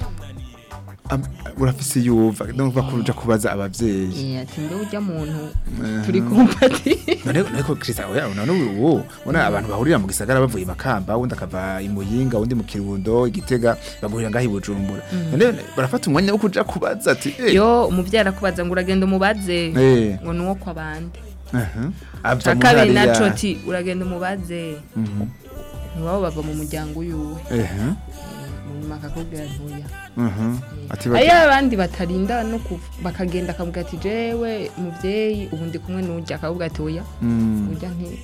[SPEAKER 3] Am- urafise iyumva ndumva ko uja kubaza abavyeyi
[SPEAKER 4] Eh, ati mbe urya muntu turi kumpati
[SPEAKER 3] none none ko Krista oya none ubu ubona abantu bahurira mu gisagara bavuye makamba undi akava i Muyinga undi mu Kirundo igitega bagurira ngaho i Bujumbura none barafata umwanya wo kuja kubaza ati eh
[SPEAKER 4] yo umuvyeyi arakubaza ngo uragenda umubaze
[SPEAKER 3] Eh.
[SPEAKER 4] ngo nuwo kwa bande
[SPEAKER 3] aha ava
[SPEAKER 4] ca
[SPEAKER 3] mu
[SPEAKER 4] kabiri
[SPEAKER 3] hariya.
[SPEAKER 4] naco ti uragenda umubaze ntiwabo bava mu muryango uyuwe
[SPEAKER 3] ehe
[SPEAKER 4] munyuma akakubwira ntuya
[SPEAKER 3] mhm ati
[SPEAKER 4] ayo
[SPEAKER 3] bati
[SPEAKER 4] abandi batarinda no kuva bakagenda akavuga ati jewe muvyeyi ubu ndi kumwe n'urya akavuga ati oya
[SPEAKER 3] Mm.
[SPEAKER 4] urya nti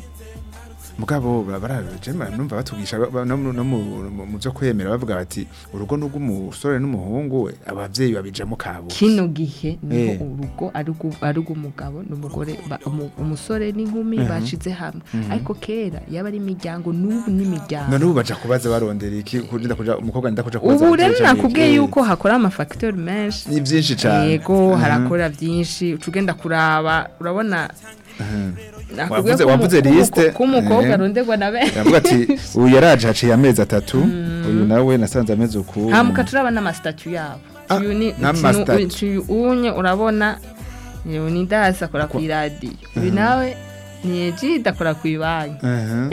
[SPEAKER 3] mugabo baraje numva batugisha ba- no mu- no mu mu byo kwemera bavuga bati urugo n'ubw'umusore n'umuhungu we abavyeyi babijamo kabo
[SPEAKER 4] kino gihe niho
[SPEAKER 3] Eh.
[SPEAKER 4] urugo ari urw'u- ari urw'umugabo n'umugore ba- umu- umusore n'inkumi bashize hamwe ariko kera yaba ari imiryango n'ubu n'imiryango
[SPEAKER 3] none ubu baja kubaza barondera iki kurinda kuja umukobwa nda kuja kubaza
[SPEAKER 4] ubu rero
[SPEAKER 3] abavyeyi canke
[SPEAKER 4] nakubwiye
[SPEAKER 3] iki?
[SPEAKER 4] yuko hakora amafacteur menshi
[SPEAKER 3] ni byinshi cyane
[SPEAKER 4] yego
[SPEAKER 3] Mhm.
[SPEAKER 4] harakora byinshi uca ugenda kuraba urabona nakubwiye
[SPEAKER 3] Wavuze-
[SPEAKER 4] ko umu-
[SPEAKER 3] wavuze
[SPEAKER 4] ko umu-
[SPEAKER 3] liste.
[SPEAKER 4] ko umukobwa
[SPEAKER 3] Eh.
[SPEAKER 4] aronderwa na benshi
[SPEAKER 3] yavuga ati uyu yaraje haciye amezi atatu uyu nawe nasanze amezi uku
[SPEAKER 4] hamuka turaba n'amasitatu yabo
[SPEAKER 3] Ah,
[SPEAKER 4] Uyu ni-
[SPEAKER 3] n'amasitatu.
[SPEAKER 4] uyu- uyu unye urabona uyu ni dasi akora ku iradiyo uyu nawe ni ejide akora ku ibanki
[SPEAKER 3] aha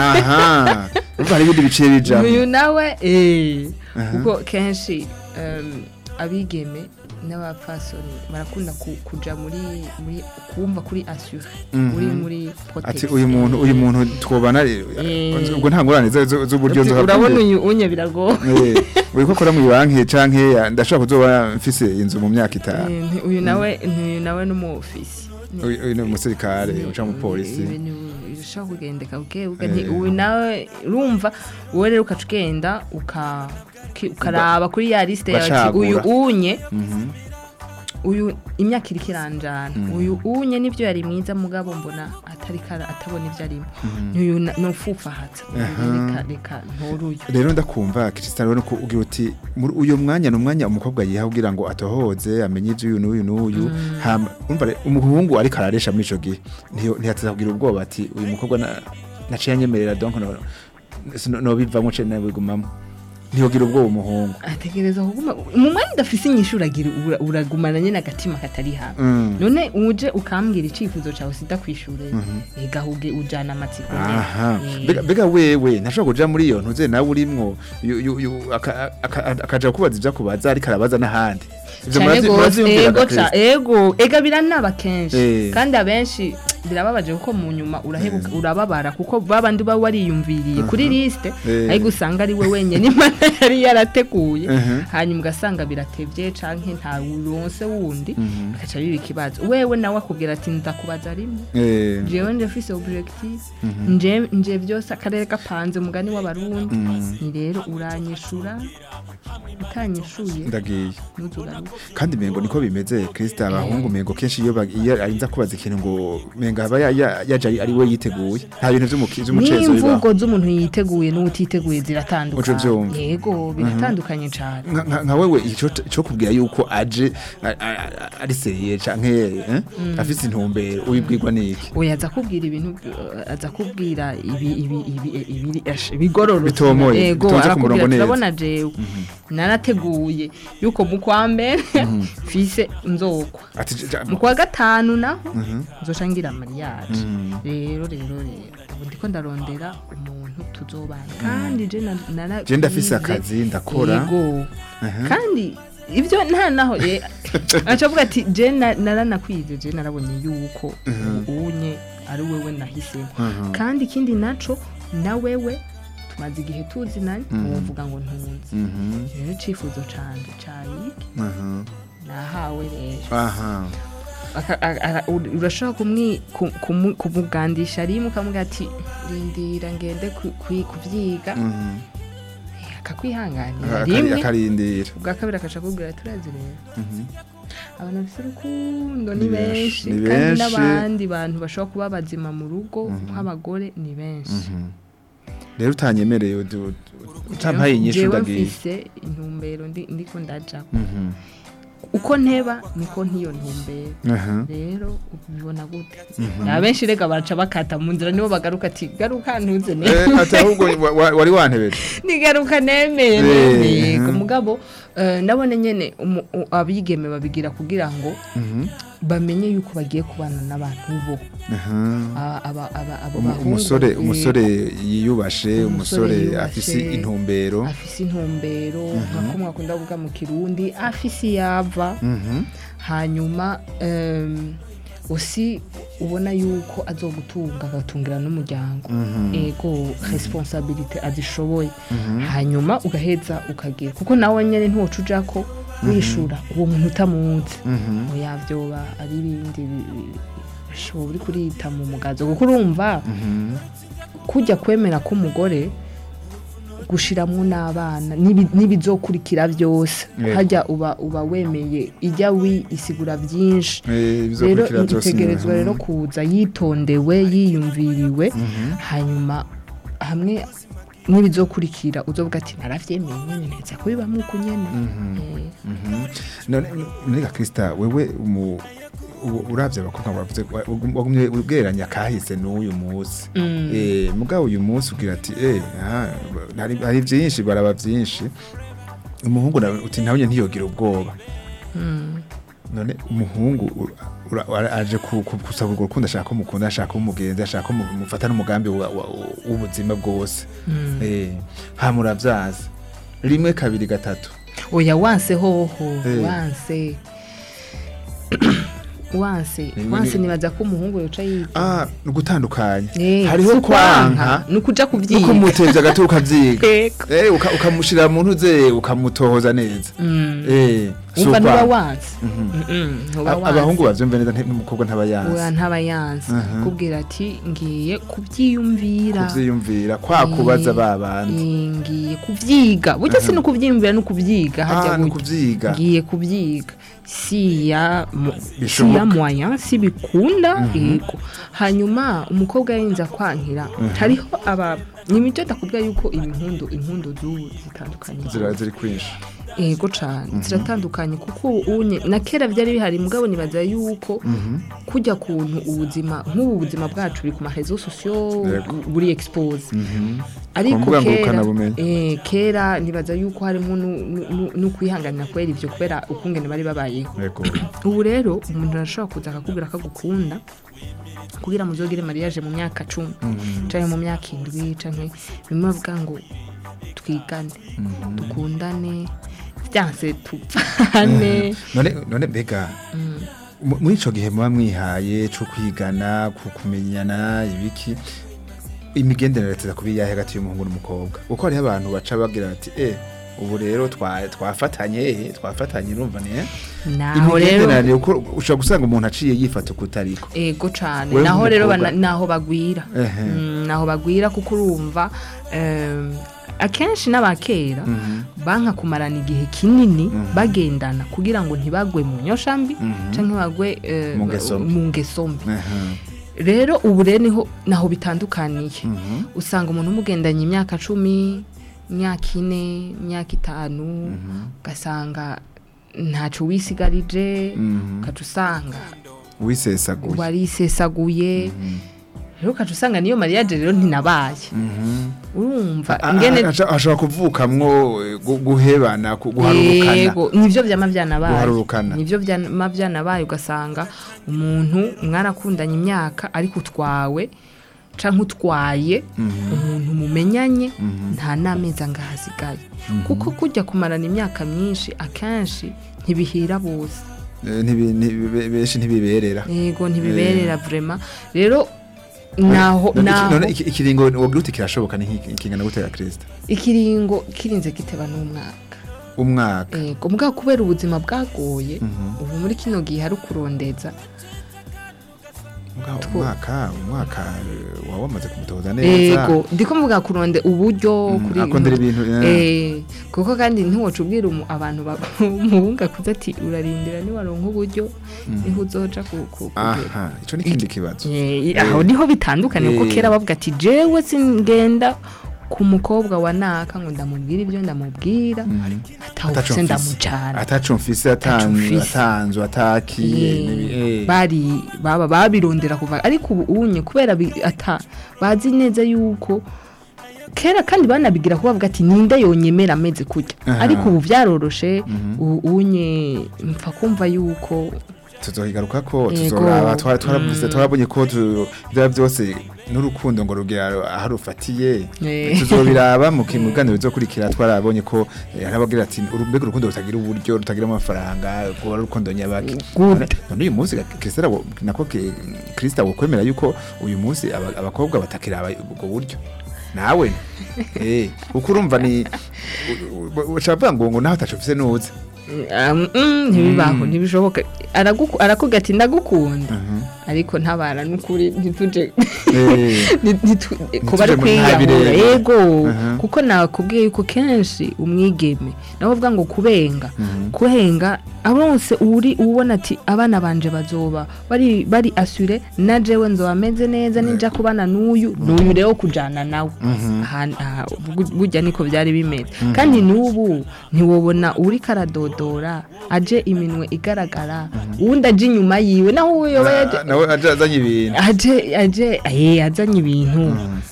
[SPEAKER 3] aha urumva hari ibindi biciye bijamo
[SPEAKER 4] uyu nawe eh kuko kenshi em, abigeme n'abapfasoni barakunda ku- kuja muri muri kumva kuri assure muri muri
[SPEAKER 3] ati
[SPEAKER 4] protection
[SPEAKER 3] uyu muntu uyu muntu twobana
[SPEAKER 4] Eh.
[SPEAKER 3] ubwo nta ngorane zo- zo- z'uburyo
[SPEAKER 4] Uti,
[SPEAKER 3] nzohava
[SPEAKER 4] urabona
[SPEAKER 3] mbere.
[SPEAKER 4] uyu unye biragoye
[SPEAKER 3] Eh, uri ko akora mu banki canke ya- ndashobora kuzoba mfise inzu mu myaka itanu
[SPEAKER 4] Eh, nti- uyu nawe uyu nawe n'umufisi
[SPEAKER 3] uyu uyu ni umusirikare uca mu polisi
[SPEAKER 4] ibintu birushaho kugendeka buke buke nti uyu nawe urumva wowe rero ukaca ugenda uka uki- ukaraba kuri ya lisite yawe ati
[SPEAKER 3] Ugacagura.
[SPEAKER 4] uyu unye
[SPEAKER 3] Mhm.
[SPEAKER 4] uyu imyaka iriko iranjana uyu unye nivyo yari mwiza mugabo mbona atari kara atabona ivyo arimo n'uyu na- nofufahatsa reka reka ntoruyu
[SPEAKER 3] rero ndakumva Cristiano rero ko ugira uti muri uyu mwanya ni umwanya umukobwa yiha kugira ngo atohoze amenye ivyo uyu n'uyu n'uyu hama umva re- umuhungu ariko araresha muri ico gihe ntiyo- ntiyateza kugira ubwoba ati uyu mukobwa na- naciye anyemerera donc no sino- nobivamwo ce nabigumamo ntiyogira ubwoba umuhungu
[SPEAKER 4] ategereza kuguma mu mwanya udafise inyishu uragira ura- uragumana nyene agatima katari hamwe
[SPEAKER 3] Mm.
[SPEAKER 4] none uje ukambwira icifuzo cawe sida kwishure egahuge ujana amatsiko nyene.
[SPEAKER 3] aha
[SPEAKER 4] Eh,
[SPEAKER 3] Mbega- mbega wewe ntashobora kuja muri iyo ntuze nawe urimwo yu- yu- yu- aka- aka- akaja kubaza ivyo akubaza ariko arabaza n'ahandi Ivyo
[SPEAKER 4] cane
[SPEAKER 3] muravyi-
[SPEAKER 4] gose
[SPEAKER 3] muravyiyumvira
[SPEAKER 4] ego
[SPEAKER 3] ga
[SPEAKER 4] ca
[SPEAKER 3] Kristo?
[SPEAKER 4] ego ega biranaba kenshi
[SPEAKER 3] Eh.
[SPEAKER 4] kandi abenshi birababaje kuko mu nyuma urahebuka urababara kuko babandi uba wariyumviriye kuri liste
[SPEAKER 3] Eh.
[SPEAKER 4] ariko usanga ari we wenyene imana yari yarateguye
[SPEAKER 3] Mhm.
[SPEAKER 4] hanyuma ugasanga biratevye canke nta uronse wundi bikaca biba ikibazo wewe nawe akubwira ati ndakubaza rimwe
[SPEAKER 3] Eh,
[SPEAKER 4] jewe nje mfise objectif nje nje byose akarere gapanze umugani w'abarundi ni rero uranyishura utanyishuye
[SPEAKER 3] ndagiye
[SPEAKER 4] ntuzugaruke
[SPEAKER 3] kandi mengo niko bimeze Krista abahungu mengo kenshi iyo ba- iyo arinza kubaza ikintu ngo menga aba ya- ya- yaje ari- ari we yiteguye nta bintu vy'umuki- vy'umucezo bibaho
[SPEAKER 4] n'imvugo z'umuntu yiteguye n'utiteguye
[SPEAKER 3] Uco
[SPEAKER 4] ziratandukanye
[SPEAKER 3] vyumva.
[SPEAKER 4] yego biratandukanye cane
[SPEAKER 3] nka nka- nka wewe ico ico kubwira yuko aje a- a- a- ari seriye canke eh, afise intumbero ubibwirwa niki
[SPEAKER 4] oya aza kubwira ibintu uh, aza kubwira ibi ibi ibi ibi ash- ibigororotse
[SPEAKER 3] Bitomoye,
[SPEAKER 4] yego
[SPEAKER 3] bitonze ku
[SPEAKER 4] arakubwira
[SPEAKER 3] murongo neza.
[SPEAKER 4] turabona jewe narateguye yuko mu kwa mbere mfise nzokwa
[SPEAKER 3] ati j- j-
[SPEAKER 4] mu kwa gatanu naho nzoca ngira mariage rero rero rero ubu ndiko ndarondera umuntu tuzobana kandi je na- nara
[SPEAKER 3] je ndafise
[SPEAKER 4] bize-
[SPEAKER 3] akazi ndakora
[SPEAKER 4] yego kandi ibyo nta naho eh, aca avuga ati je na- naranakwize je narabonye yuko unye ari wewe nahisemo kandi ikindi naco na wewe tumaze igihe tuzinanye
[SPEAKER 3] Mhm.
[SPEAKER 4] wovuga ngo ntunze
[SPEAKER 3] Mhm.
[SPEAKER 4] rero icifuzo canje cari
[SPEAKER 3] Aha.
[SPEAKER 4] nahawe rero
[SPEAKER 3] aha
[SPEAKER 4] Aka- a- a- ur- urashobora kumwi- ku- kumu- kumugandisha rimwe ukamubwira ati rindira ngende ku- kwi- kuvyiga
[SPEAKER 3] Mhm.
[SPEAKER 4] akakwihanganira
[SPEAKER 3] Akari-
[SPEAKER 4] rimwe
[SPEAKER 3] akarindira
[SPEAKER 4] ubwa kabiri akaca akubwira turazi rero
[SPEAKER 3] Mhm.
[SPEAKER 4] abantu bafite urukundo ni
[SPEAKER 3] Ni benshi,
[SPEAKER 4] benshi
[SPEAKER 3] ni
[SPEAKER 4] kandi
[SPEAKER 3] benshi.
[SPEAKER 4] n'abandi bantu bashobora kuba bazima mu rugo
[SPEAKER 3] Mhm.
[SPEAKER 4] nk'abagore ni benshi
[SPEAKER 3] Mhm. rero utanyemereye udu- utampaye inyishu
[SPEAKER 4] Jewe
[SPEAKER 3] ndagiye
[SPEAKER 4] mfise intumbero ndi- ndiko ndaja
[SPEAKER 3] Mhm.
[SPEAKER 4] uko nteba niko ntiyo ntumbero
[SPEAKER 3] Aha.
[SPEAKER 4] rero ubibona gute
[SPEAKER 3] Mhm.
[SPEAKER 4] na benshi rega baraca bakata mu nzira nibo bagaruka ati garuka ntuze
[SPEAKER 3] Eh,
[SPEAKER 4] neza
[SPEAKER 3] ati ahubwo wa- wa- wari wantebeje
[SPEAKER 4] nigaruka nemeye
[SPEAKER 3] Eh,
[SPEAKER 4] nemeye
[SPEAKER 3] mhm.
[SPEAKER 4] mugabo eh, nabone nyene umu- u- abigeme babigira kugira ngo
[SPEAKER 3] Mhm.
[SPEAKER 4] bamenye yuko bagiye kubana n'abantu bo
[SPEAKER 3] Aha.
[SPEAKER 4] A- aba- aba- abo
[SPEAKER 3] Umu-
[SPEAKER 4] bahungu,
[SPEAKER 3] umusore
[SPEAKER 4] eh,
[SPEAKER 3] umusore yiyubashe
[SPEAKER 4] umusore
[SPEAKER 3] umusore
[SPEAKER 4] yiyubashe,
[SPEAKER 3] afise intumbero
[SPEAKER 4] afise intumbero nka ko mwakunda kuvuga mu kirundi afise iyava
[SPEAKER 3] Mhm.
[SPEAKER 4] hanyuma em, usi ubona yuko azogutunga agatungira n'umuryango
[SPEAKER 3] Mhm.
[SPEAKER 4] ego responsabilite azishoboye
[SPEAKER 3] Mhm.
[SPEAKER 4] hanyuma ugaheza ukagira kuko nawe nyene ntiwoca uja ko wishura uwo muntu utamuzi
[SPEAKER 3] Mhm.
[SPEAKER 4] oya vyoba ari ibindi bi- bi- bishoboka uri kurita mu mugazo kuko urumva
[SPEAKER 3] Mhm.
[SPEAKER 4] kujya kwemera k'umugore gushiramwo n'abana n'ibi- n'ibizokurikira byose
[SPEAKER 3] Yego.
[SPEAKER 4] hajya uba uba wemeye ijya wisigura byinshi
[SPEAKER 3] Eh,
[SPEAKER 4] rero
[SPEAKER 3] ibizokurikira byose
[SPEAKER 4] itegerezwa
[SPEAKER 3] mhm.
[SPEAKER 4] rero kuza yitondewe yiyumviriwe
[SPEAKER 3] Mhm.
[SPEAKER 4] hanyuma hamwe n'ibizokurikira uzovuga ati naravyemeye nyene neza kubibamo uko nyene
[SPEAKER 3] Mhm.
[SPEAKER 4] Eh,
[SPEAKER 3] Mhm. none none Krista wewe umu u- uravye abakobwa bavuze wagumye ubweranya kahise n'uyu munsi
[SPEAKER 4] Mm.
[SPEAKER 3] eh mugabo uyu munsi ugira ati eh aha, hari hari byinshi baraba byinshi umuhungu nawe uti nawe nyene ntiyogira ubwoba
[SPEAKER 4] mm.
[SPEAKER 3] none umuhungu u- ura- ura- aje ku- ku- gusaba urwo rukundo ashaka ko mukunda ashaka ko mugenzi ashaka ko mu- mufata n'umugambi wa- wa- w'ubuzima bwose
[SPEAKER 4] Mm.
[SPEAKER 3] eh hamuravyaza rimwe kabiri gatatu
[SPEAKER 4] oya wanse hoho
[SPEAKER 3] Eh.
[SPEAKER 4] wanse wanse
[SPEAKER 3] Ni-
[SPEAKER 4] wanse
[SPEAKER 3] ni-
[SPEAKER 4] nibaza ko umuhungu yoca yiga
[SPEAKER 3] ah ni ugutandukanya
[SPEAKER 4] Eh,
[SPEAKER 3] hariho
[SPEAKER 4] si
[SPEAKER 3] kwanka
[SPEAKER 4] ni ukuja
[SPEAKER 3] nuko
[SPEAKER 4] kubyiga
[SPEAKER 3] umutevye agati ukavyiga
[SPEAKER 4] Ego.
[SPEAKER 3] eh uka- ukamushira mu ntuze ukamutohoza neza
[SPEAKER 4] Mm.
[SPEAKER 3] eh si
[SPEAKER 4] umva ntuba
[SPEAKER 3] ukwanka.
[SPEAKER 4] wanse Mm-mm, ntuba
[SPEAKER 3] A-
[SPEAKER 4] wanse
[SPEAKER 3] abahungu bavyumva neza nti- n'umukobwa ntaba
[SPEAKER 4] oya
[SPEAKER 3] yanse
[SPEAKER 4] ntaba yanse
[SPEAKER 3] Aha.
[SPEAKER 4] kubwira ati ngiye kubyiyumvira
[SPEAKER 3] kuvyiyumvira kwa kubaza
[SPEAKER 4] Eh,
[SPEAKER 3] babandi
[SPEAKER 4] eh, ngiye kubyiga burya si no kubyiyumvira no kubyiga hajya
[SPEAKER 3] ah ni
[SPEAKER 4] gutya.
[SPEAKER 3] kuvyiga
[SPEAKER 4] ngiye kubyiga si ya mo- si
[SPEAKER 3] Bishoboka.
[SPEAKER 4] ya moyen si bikunda yego hanyuma umukobwa yarinze kwankira hariho aba ni imico ndakubwira yuko impundu impundu z'ubu zitandukanye
[SPEAKER 3] zira ziri kwinshi
[SPEAKER 4] yego cane ziratandukanye kuko unye na kera byari bihari mugabo nibaza yuko kujya kuntu ubuzima nk'ubu buzima bwacu buri ku marezo sosiyo
[SPEAKER 3] Yego.
[SPEAKER 4] buri expose
[SPEAKER 3] Mhm.
[SPEAKER 4] ariko
[SPEAKER 3] mbuga
[SPEAKER 4] kera
[SPEAKER 3] ngurukanabumenyi.
[SPEAKER 4] eh, kera nibaza yuko harimo nu- nu- nu- no kwihanganira kubera ivyo kubera ukungene bari babayeho
[SPEAKER 3] yego
[SPEAKER 4] ubu rero umuntu arashobora kuza akakubwira ko agukunda kugira muzogire mariage mu myaka cumi canke mu myaka indwi canke bimwe bavuga ngo twigane dukundane vyanse tupfane
[SPEAKER 3] none none mbega mu- muri ico gihe muba mwihaye co kwigana ku kumenyana ibiki imigenderanire tuza kuba iyahe hagati y'umuhungu n'umukobwa kuko hariho abantu baca bagira bati eh ubu rero twa- twafatanye eh, twafatanye urumva ni eh?"
[SPEAKER 4] naho rero
[SPEAKER 3] imigenderanire uko ushobora gusanga umuntu aciye yifata ukutariko
[SPEAKER 4] ego cane
[SPEAKER 3] Wewe
[SPEAKER 4] naho rero
[SPEAKER 3] nk'umukobwa-
[SPEAKER 4] bana- naho bagwira
[SPEAKER 3] Ehe.
[SPEAKER 4] Mm, naho bagwira kuko urumva em, akenshi n'abakera banka kumarana igihe kinini bagendana kugira ngo ntibagwe mu nyoshambi canke bagwe eh,
[SPEAKER 3] Mu ngeso mbi.
[SPEAKER 4] mu ngeso mbi
[SPEAKER 3] Aha.
[SPEAKER 4] rero ubu rero niho naho bitandukaniye usanga umuntu umugendanye imyaka cumi imyaka ine imyaka itanu ugasanga ntaco wisigarije
[SPEAKER 3] Mhm.
[SPEAKER 4] ukaca usanga
[SPEAKER 3] wisesaguye
[SPEAKER 4] warisesaguye rero ukaca usanga niyo mariage rero ntinabaye
[SPEAKER 3] Mhm.
[SPEAKER 4] urumva
[SPEAKER 3] A-
[SPEAKER 4] ingene
[SPEAKER 3] a- a- ashobora kuvukamwo eh, gu- guhebana ku- guharurukana
[SPEAKER 4] yego nivyo vyama vyanabaye
[SPEAKER 3] Guharurukana.
[SPEAKER 4] nivyo vyama vyanabaye ugasanga umuntu mwarakundanye imyaka ariko utwawe canke utwaye umuntu mumenyanye nta n'amezi angahe asigaye kuko kujya kumarana imyaka myinshi akenshi ntibihira bose
[SPEAKER 3] Eh, ntibi- ntibi- benshi ntibiberera
[SPEAKER 4] yego ntibiberera vrema rero naho
[SPEAKER 3] None iki-
[SPEAKER 4] naho
[SPEAKER 3] none iki- ikiringo wogira uti kirashoboka ni nk'iki- ikingana gute ya Kristo
[SPEAKER 4] ikiringo kirinze giteba n'umwaka
[SPEAKER 3] umwaka
[SPEAKER 4] ego mugabo kubera ubuzima bwagoye ubu muri kino gihe hari ukurondeza
[SPEAKER 3] Mugabo umwaka umwaka eh, waba wamaze kumutoza neza
[SPEAKER 4] ego ndiko mvuga kuronde uburyo
[SPEAKER 3] Mm,
[SPEAKER 4] kuri
[SPEAKER 3] akondera ibintu, yeah.
[SPEAKER 4] eh kuko kandi ntiwoca ubwira umu- abantu muhunga kuza ati urarindira niwaronka uburyo niho uzoja ku ku- kugera
[SPEAKER 3] aha ico ni ikindi kibazo
[SPEAKER 4] Eh, aho niho bitandukanye kuko
[SPEAKER 3] Eh.
[SPEAKER 4] kera bavuga ati jewe singenda ku mukobwa wa naka ngo ndamubwira ibyo ndamubwira atawufise ndamucana
[SPEAKER 3] ataco mfise atanzu
[SPEAKER 4] mfise.
[SPEAKER 3] atanzu atakiye
[SPEAKER 4] Eh,
[SPEAKER 3] nibi- eh.
[SPEAKER 4] bari baba babirondera kuva ariko ubu unye kubera bi- ata bazi neza yuko kera kandi banabigira kuba bavuga ati ninde yonyemera ameze kurya
[SPEAKER 3] Aha.
[SPEAKER 4] ariko ubu byaroroshe ubu unye mpfa kumva yuko
[SPEAKER 3] tuzohigaruka ko
[SPEAKER 4] Yego.
[SPEAKER 3] tuzoraba twara- twaravuze
[SPEAKER 4] Mm.
[SPEAKER 3] twarabonye ko tu- ibyo byose n'urukundo ngo rugera aho rufatiye
[SPEAKER 4] Eh.
[SPEAKER 3] tuzobiraba mu kimuganiro bizokurikira twarabonye ko eh, hari abagira ati "Uru- mbega urukundo rutagira uburyo rutagira amafaranga kuba ari urukundo nyabaki
[SPEAKER 4] Good.
[SPEAKER 3] none uyu munsi Kristo arabo- nako ke- Kristo awokwemera yuko uyu munsi aba- abakobwa batakiraba ubwo buryo nawe eh uko urumva ni ushaka ngo ngo naho atacufise nuze
[SPEAKER 4] Um, mm, ntibibaho ntibishoboka Araguku- arakubwira ati ndagukunda ariko ntabara n'ukuri ntituje
[SPEAKER 3] Eh.
[SPEAKER 4] Ni- nitu- kuba ari
[SPEAKER 3] mu
[SPEAKER 4] kwiyahura
[SPEAKER 3] ntabirenge.
[SPEAKER 4] yego
[SPEAKER 3] Aha.
[SPEAKER 4] kuko nakubwiye yuko kenshi umwigeme nawe uvuga ngo kubenga kuhenga abonse uri ubona ati abana banje bazoba bari bari asure na jewe nzoba meze neza ninja kubana n'uyu n'uyu rero kujana nawe Aha- aha, bu- burya niko byari bimeze kandi n'ubu ntiwobona uri karadodora aje iminwe igaragara uwundi aje inyuma yiwe naho uwo yoba yaje
[SPEAKER 3] nawe aje azanye ibintu
[SPEAKER 4] aje aje eh azanye ibintu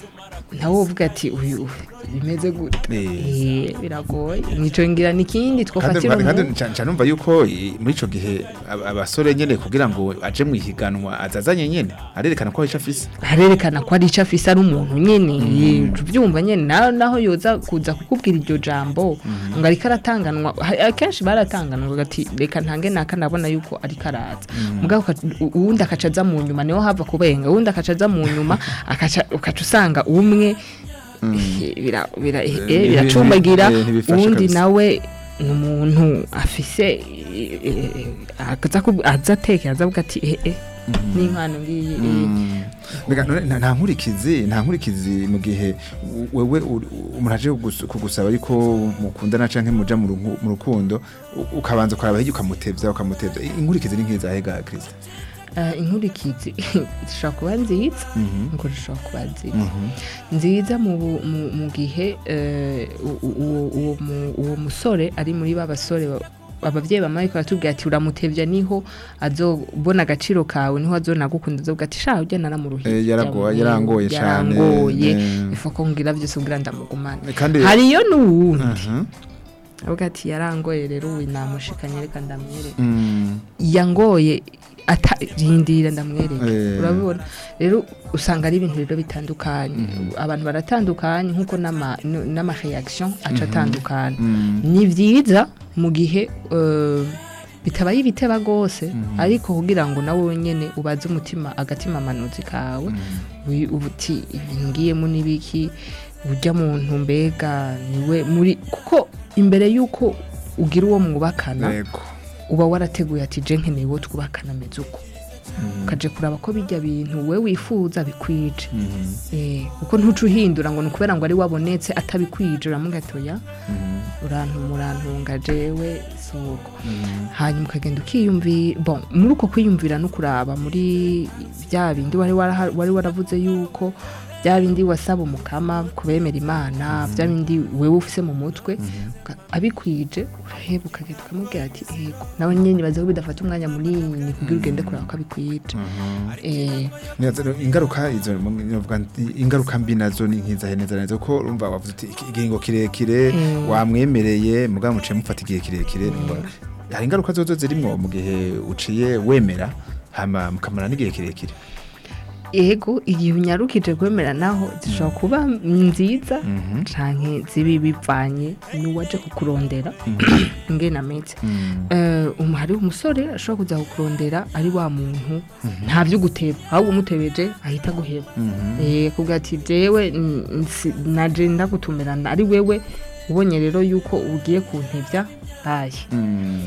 [SPEAKER 4] nawe uvuga ati uyu bimeze gute
[SPEAKER 3] Eh.
[SPEAKER 4] eh biragoye nico ngira nikindi
[SPEAKER 3] kandi
[SPEAKER 4] twofatira
[SPEAKER 3] kandi
[SPEAKER 4] umuntu
[SPEAKER 3] nca- nca numva yuko i- muri ico gihe ab- abasore nyene kugira ngo aje mu ihiganwa azazanye nyene arerekana ko ahisha afise
[SPEAKER 4] harerekana ko ari ico afise ari umuntu nyene tubyumva nyene naho naho yoza kuza kukubwira iryo jambo ngo ariko aratanganwa ha- akenshi baratanganwa ati reka ntange naka ndabona yuko ariko araza mugabo uka- u- uwundi akaca aza mu nyuma niho hava kubenga uwundi akaca aza mu nyuma akaca ukaca usanga umwe eh, bira- bira- eh,
[SPEAKER 3] Eh,
[SPEAKER 4] biracumbagira
[SPEAKER 3] ntibi- ntibifasha
[SPEAKER 4] uwundi
[SPEAKER 3] kabisa.
[SPEAKER 4] nawe ni umuntu afise eh, eh, aza kub- aza atekera aza avuga ati eh eh n'impano ngiyi eh,
[SPEAKER 3] Mbega none nta- nta nkurikizi nta nkurikizi mu gihe u- wewe uri- umuntu aje kugus- kugusaba yuko mukundana canke muja mu runku- mu rukundo u- ukabanza ukaraba hirya ukamutevya ukamutevya inkurikizi ni nk'izahe ga Kristo
[SPEAKER 4] Eh, inkurikizi zishobora kuba nziza ngo zishobora kuba nziza nziza mu bu- mu- mu gihe eh, u- u- uwo- uwo mu- uwo musore ari muri ba basore ba- abavyeyi bamaye baratubwira ati uramutevya niho azobona agaciro kawe niho azonagukunda azovuga ati sha ujya naramuruhiye
[SPEAKER 3] Eh, yaragoye- yarangoye cane,
[SPEAKER 4] yarangoye
[SPEAKER 3] eh.
[SPEAKER 4] ifa ko ngira byose kugira ndamugumane
[SPEAKER 3] kandi
[SPEAKER 4] hariyo n'uwundi
[SPEAKER 3] Aha.
[SPEAKER 4] avuga ati yarangoye rero uyu namushikanye reka ndamwereke
[SPEAKER 3] Mm.
[SPEAKER 4] yangoye ata rindira ndamwereka
[SPEAKER 3] Eh.
[SPEAKER 4] urabibona rero usanga ari ibintu rero bitandukanye abantu baratandukanye nk'uko n'ama n- n'amareaction aca atandukanye ni byiza mu gihe eh, bitabaye ibiteba rwose ariko kugira ngo nawe nyine ubaze umutima agatima amanuzi kawe wi- uba uti ibintu ngiyemo n'ibiki ujya muntu mbega niwe muri kuko imbere y'uko ugira uwo mwubakana
[SPEAKER 3] Yego.
[SPEAKER 4] uba warateguye ati je nkeneye uwo twubakana ameze uko ukaje kuraba ko bijya bintu we wifuza bikwije Eh, kuko ntuca uhindura ngo ni ukubera ngo ari wabonetse atabikwije uramugatoya urantu murantunga jewe suko hanyuma ukagenda ukiyumvira bon muri uko kwiyumvira no kuraba muri bya bindi wari waraha- wari waravuze yuko bya bindi wasaba umukama kubemera imana bya bindi wewe ufise mu mutwe uka- abikwije uraheba ukagenda ukamubwira ati yego nawe nyine baza ko bidafata umwanya munini kugira ugende kuraba ko abikwije Eh,
[SPEAKER 3] Neza, no, ingaruka izo novuga nti, ingaruka mbi nazo ni nkizahe neza neza ko urumva wavuze uti iki- igihingo kirekire
[SPEAKER 4] Mm.
[SPEAKER 3] wamwemereye mugabo muciye mufata igihe kirekire ngo- hari ingaruka zozo zirimwo mu gihe uciye wemera hama mukamara n'igihe kirekire
[SPEAKER 4] ego igihe unyarukije kwemera naho zishobora kuba nziza
[SPEAKER 3] Mhm.
[SPEAKER 4] canke zibi bivanye n'uwaje kukurondera ingene ameze Eh, um- hariho umusore ashobora kuza kukurondera ari wa muntu nta vyo guteba ahubwo umutebeje ahita guheba Eh, kuvuga ati jewe n- nsi- naje ndagutumirana ari wewe ubonye rero yuko ugiye kuntevya aye
[SPEAKER 3] Mm.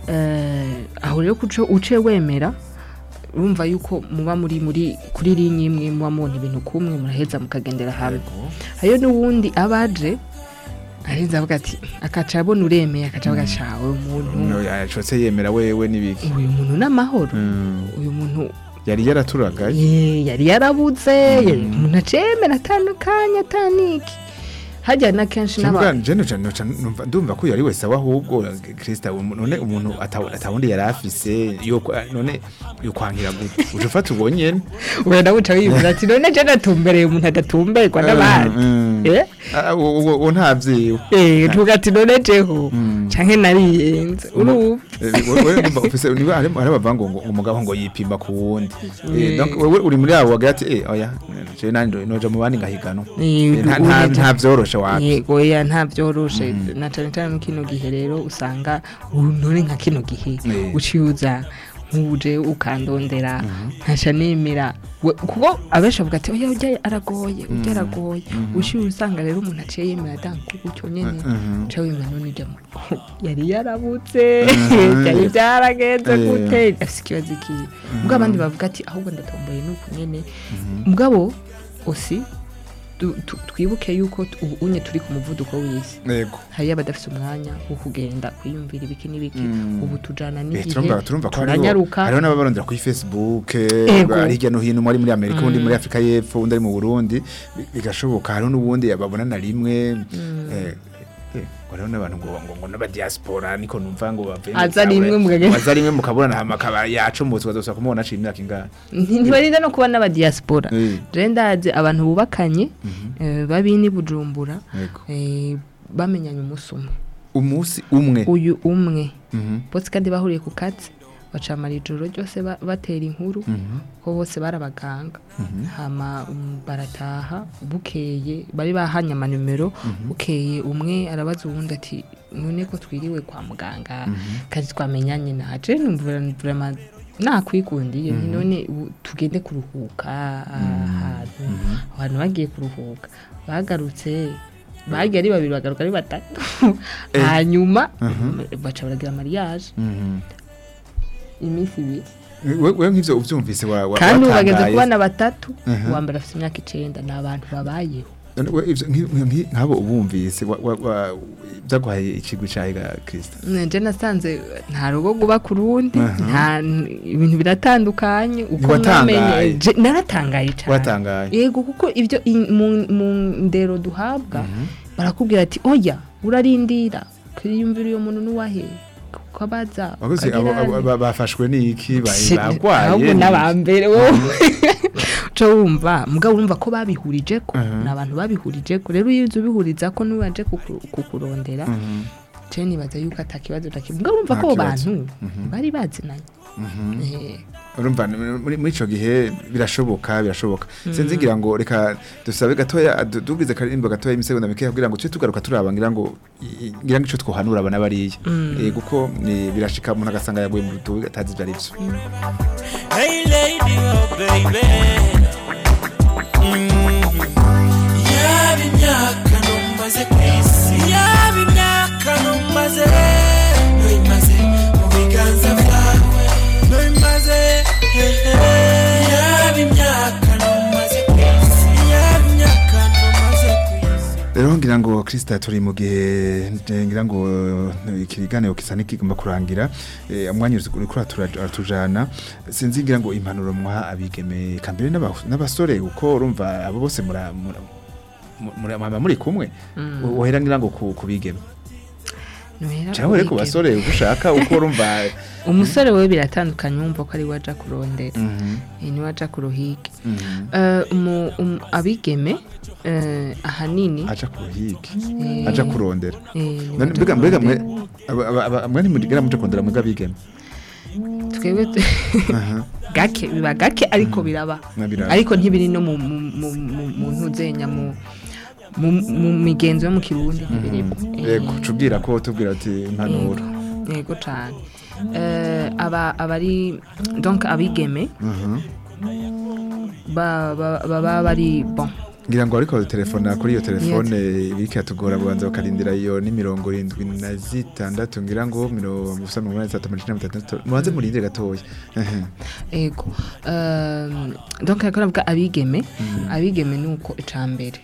[SPEAKER 4] Eh, aho rero kuco uce wemera urumva yuko muba muri muri kuri linye imwe muba mubona ibintu kumwe muraheza mukagendera hamwe hariyo n'uwundi abaje aheza avuga ati akaca abona uremeye akaca avuga ati "Ah, uyu muntu
[SPEAKER 3] No, yacotse yemera wewe n'ibiki
[SPEAKER 4] uyu muntu n'amahoro
[SPEAKER 3] Mm.
[SPEAKER 4] uyu muntu
[SPEAKER 3] yari yaraturagaye
[SPEAKER 4] ye- yari yarabuze yari umuntu acemera atandukanye ataniki hajya na kenshi
[SPEAKER 3] Cyangwa
[SPEAKER 4] n'aba
[SPEAKER 3] je noca noca numva ndumva ko yari wese aho ahubwo Krista umu- none umuntu ata- atawundi yari afise yo kwa- none yokwankira gute uje ufata ubwo nyene
[SPEAKER 4] wenda wuca wibwira ati none je natumbereye umuntu adatumberwa n'abandi
[SPEAKER 3] Mm.
[SPEAKER 4] Eh?
[SPEAKER 3] Ah, uwo uwo- uwo ntavyiwe
[SPEAKER 4] Eh, tuvuga ati none jeho
[SPEAKER 3] Mm.
[SPEAKER 4] canke nariyenze urumva
[SPEAKER 3] Eh, wewe ndumva ufise niba hari hari abavuga ngo ngo umugabo ngo yipima ku wundi Eh,
[SPEAKER 4] Eh.
[SPEAKER 3] donc wewe uri muri abo wagira ati eh oya je nandi noja mu bandi ngahiganwa
[SPEAKER 4] Eh,
[SPEAKER 3] Eh, nta- nta-
[SPEAKER 4] uneje-
[SPEAKER 3] nta vyoroshe wapi
[SPEAKER 4] yego ya nta byoroshe na cane cane mu kino gihe rero usanga ubu none nka kino gihe
[SPEAKER 3] Eh.
[SPEAKER 4] uciye uza nk'uje ukandondera nkaca nemera We- kuko abenshi bavuga ati oya ujya aragoye ujya aragoye uciye usanga rero umuntu aciye yemera danko gutyo nyene
[SPEAKER 3] Mhm.
[SPEAKER 4] uca wimva none ujya mu yari yarabutse
[SPEAKER 3] Mhm.
[SPEAKER 4] byari byaragenze
[SPEAKER 3] Eh.
[SPEAKER 4] gute afise ikibazo ikiye ubwo abandi bavuga ati ahubwo ndatomboye nuku nyene mugabo osi tu- tu- twibuke yuko tu- ubu unye turi ku muvuduko w'isi
[SPEAKER 3] yego
[SPEAKER 4] hariyo abadafite umwanya wo kugenda kwiyumvira ibiki n'ibiki
[SPEAKER 3] Mm.
[SPEAKER 4] ubu tujana
[SPEAKER 3] Eh,
[SPEAKER 4] n'igihe
[SPEAKER 3] turumva turumva ko hariho
[SPEAKER 4] turanyaruka
[SPEAKER 3] hariho n'ababarondera kuri Facebook
[SPEAKER 4] Ego.
[SPEAKER 3] ari hirya no hino umwe ari muri Amerika undi muri Afrika y'Epfo undi ari mu Burundi bi- bigashoboka hariho n'ubundi babona na rimwe eh, eh, ngo hariho n'abantu ngo ngo ngo n'aba diaspora niko numva ngo bavuye mu
[SPEAKER 4] Aza
[SPEAKER 3] Zawe.
[SPEAKER 4] rimwe mukagenda.
[SPEAKER 3] aza rimwe mukabona hama akaba yacomotse ukazosa kumubona aciye imyaka ingahe
[SPEAKER 4] Nti- ntibarinda no kuba n'abadiaspora
[SPEAKER 3] Eh.
[SPEAKER 4] je ndazi abantu bubakanye eh, babini bujumbura
[SPEAKER 3] yego
[SPEAKER 4] eh, bamenyanye umunsi umwe
[SPEAKER 3] umunsi umwe
[SPEAKER 4] uyu umwe
[SPEAKER 3] Mhm,
[SPEAKER 4] bose kandi bahuriye ku kazi bacamara ijoro ryose ba- batera inkuru
[SPEAKER 3] mhm,
[SPEAKER 4] ko bose bari abaganga
[SPEAKER 3] mhm.
[SPEAKER 4] hama um, barataha bukeye bari bahanye amanimero bukeye umwe arabaza uwundi ati none ko twiriwe kwa muganga kandi twamenyanye naje numva vraiment nakwikundiye nti none ubu tugende kuruhuka ahantu abantu bagiye kuruhuka bagarutse bagiye ari babiri bagaruka ari batatu hanyuma baca baragira mariage
[SPEAKER 3] Mhm.
[SPEAKER 4] iminsi ibiri
[SPEAKER 3] We- we nk'ivyo uvyumvise wa- wa-
[SPEAKER 4] kandi ubu bageze
[SPEAKER 3] watangaye.
[SPEAKER 4] ku bana batatu
[SPEAKER 3] Mhm.
[SPEAKER 4] uwa mbere afite imyaka icenda ni abantu babayeho
[SPEAKER 3] None we ivyo nki- nki- nk'abo ubumvise wa- wa- wa- vyaguhaye ikigwi cahiga Krista
[SPEAKER 4] nje nasanze nta rugo guba ku rundi
[SPEAKER 3] Aha.
[SPEAKER 4] nta ibintu biratandukanye uko
[SPEAKER 3] Ntiwatangaye?
[SPEAKER 4] mwamenye Je- naratangaye cyane
[SPEAKER 3] watangaye
[SPEAKER 4] yego kuko ibyo i- mu mu ndero duhabwa barakubwira ati oya urarindira kwiyumvira uyo muntu n'uwahe kuko abaza
[SPEAKER 3] Wakoze abo-
[SPEAKER 4] ukagira
[SPEAKER 3] abo-
[SPEAKER 4] nti-
[SPEAKER 3] ba- bafashwe n'iki ba-
[SPEAKER 4] Si-
[SPEAKER 3] bagwaye
[SPEAKER 4] ahubwo
[SPEAKER 3] ni-
[SPEAKER 4] n'abambere wowe uca wumva mugabo urumva ko babihurije ko
[SPEAKER 3] Mhm.
[SPEAKER 4] ni abantu babihurije ko rero iyo uzi ubihuriza ko n'uwaje kuku- kukurondera
[SPEAKER 3] Mhm,
[SPEAKER 4] je nibaza yuko atakibazo nakimwe mugabo urumva
[SPEAKER 3] Nta
[SPEAKER 4] ko abo
[SPEAKER 3] kibazo.
[SPEAKER 4] bantu bari bazinanye
[SPEAKER 3] mhm.
[SPEAKER 4] Eh,
[SPEAKER 3] urumva ni- muri muri ico gihe birashoboka birashoboka sinzi ngira ngo reka dusabe gatoya du- dugize karirimbo gatoya imisegonda mikeya kugira ngo tuje tugaruka turaba ngira ngo i- i- ngira ngo ico twohanura abana bariya Eh, kuko ni- birashika umuntu agasanga yaguye mu rutubi atazi ivyo ari vyo
[SPEAKER 5] Hey lady, oh baby. Mm. Yaba imyaka numaze ku isi yaba imyaka numaze nuyimaze mu biganza byawe nuyimaze yaba imyaka numaze ku isi yaba imyaka numaze ku isi
[SPEAKER 3] rero ngira ngo Krista turi mu gihe eh, ngira ngo eh, ikiganiro kisa n'ikigomba kurangira eh, umwanya uri kuri atujana sinzi ngira ngo impanuro mwa abigeme kambere n'aba- n'abasore uko urumva abo bose mura mura- mura- mura- muri kumwe wohera ngira ngo ku ku bigeme
[SPEAKER 4] nohera
[SPEAKER 3] cyangwa rero ku
[SPEAKER 4] ubigeme.
[SPEAKER 3] basore uko ushaka uko urumva
[SPEAKER 4] umusore we biratandukanye wumva ko ari we aja kurondera
[SPEAKER 3] Mhm,
[SPEAKER 4] Eh, niwe aja kuruhige
[SPEAKER 3] mhm.
[SPEAKER 4] Eh, umu- umu- abigeme eh, ahanini
[SPEAKER 3] aja ku ruhigi
[SPEAKER 4] eh,
[SPEAKER 3] aja kurondera
[SPEAKER 4] eh, niwe
[SPEAKER 3] None
[SPEAKER 4] aja
[SPEAKER 3] mbega mbega mwe
[SPEAKER 4] kurondera.
[SPEAKER 3] aba- aba- aba- mwe ntimugera muje kurondera mwebwe abigeme
[SPEAKER 4] twebwe tu-
[SPEAKER 3] Aha.
[SPEAKER 4] gake biba gake ariko biraba
[SPEAKER 3] Na biraba.
[SPEAKER 4] ariko ntibiri no mu mu- mu- mu- mu ntuzenya mu mu mu migenzo yo mu kirundi ntibirimo
[SPEAKER 3] yego cubwira ko tubwira ati impanuro
[SPEAKER 4] yego cyane Eh, aba abari donc abigeme ba- ba- baba bari bon
[SPEAKER 3] ngira ngo ariko telefona kuri iyo telefone biriko yatugora bubanza bakarindira iyo ni mirongo irindwi na zitandatu ngira ngo mirongo ubusa mirongo inani na zitatu amajana icenda na mirongo itandatu mubanze murindire gatoya Ehe.
[SPEAKER 4] ego Euh, donc ariko navuga abigeme abigeme ni uko icambere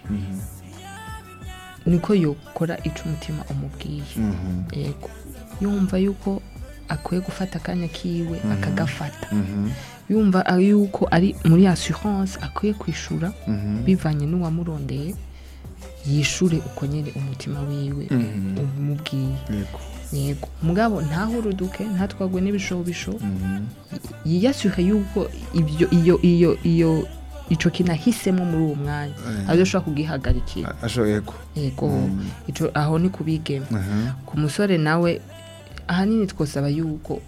[SPEAKER 4] niko yokora ico umutima umubwiye
[SPEAKER 3] Mhm.
[SPEAKER 4] ego yumva yuko akwiye gufata akanya kiwe akagafata
[SPEAKER 3] Mhm.
[SPEAKER 4] yumva ari yuko ari muri assurance akwiye kwishura
[SPEAKER 3] Mhm.
[SPEAKER 4] bivanye n'uwamurondeye yishure uko nyene umutima wiwe
[SPEAKER 3] Mhm.
[SPEAKER 4] umubwiye
[SPEAKER 3] yego
[SPEAKER 4] yego mugabo ntahuruduke ntatwagwe n'ibishobisho
[SPEAKER 3] Mhm.
[SPEAKER 4] yiyasure yuko ibyo iyo iyo iyo ico kintu ahisemo muri uwo mwanya
[SPEAKER 3] Eh.
[SPEAKER 4] azoshobora kugihagarikira
[SPEAKER 3] A- asho yego
[SPEAKER 4] yego ico aho ni kubigeme
[SPEAKER 3] Aha.
[SPEAKER 4] ku musore nawe ahanini twosaba yuko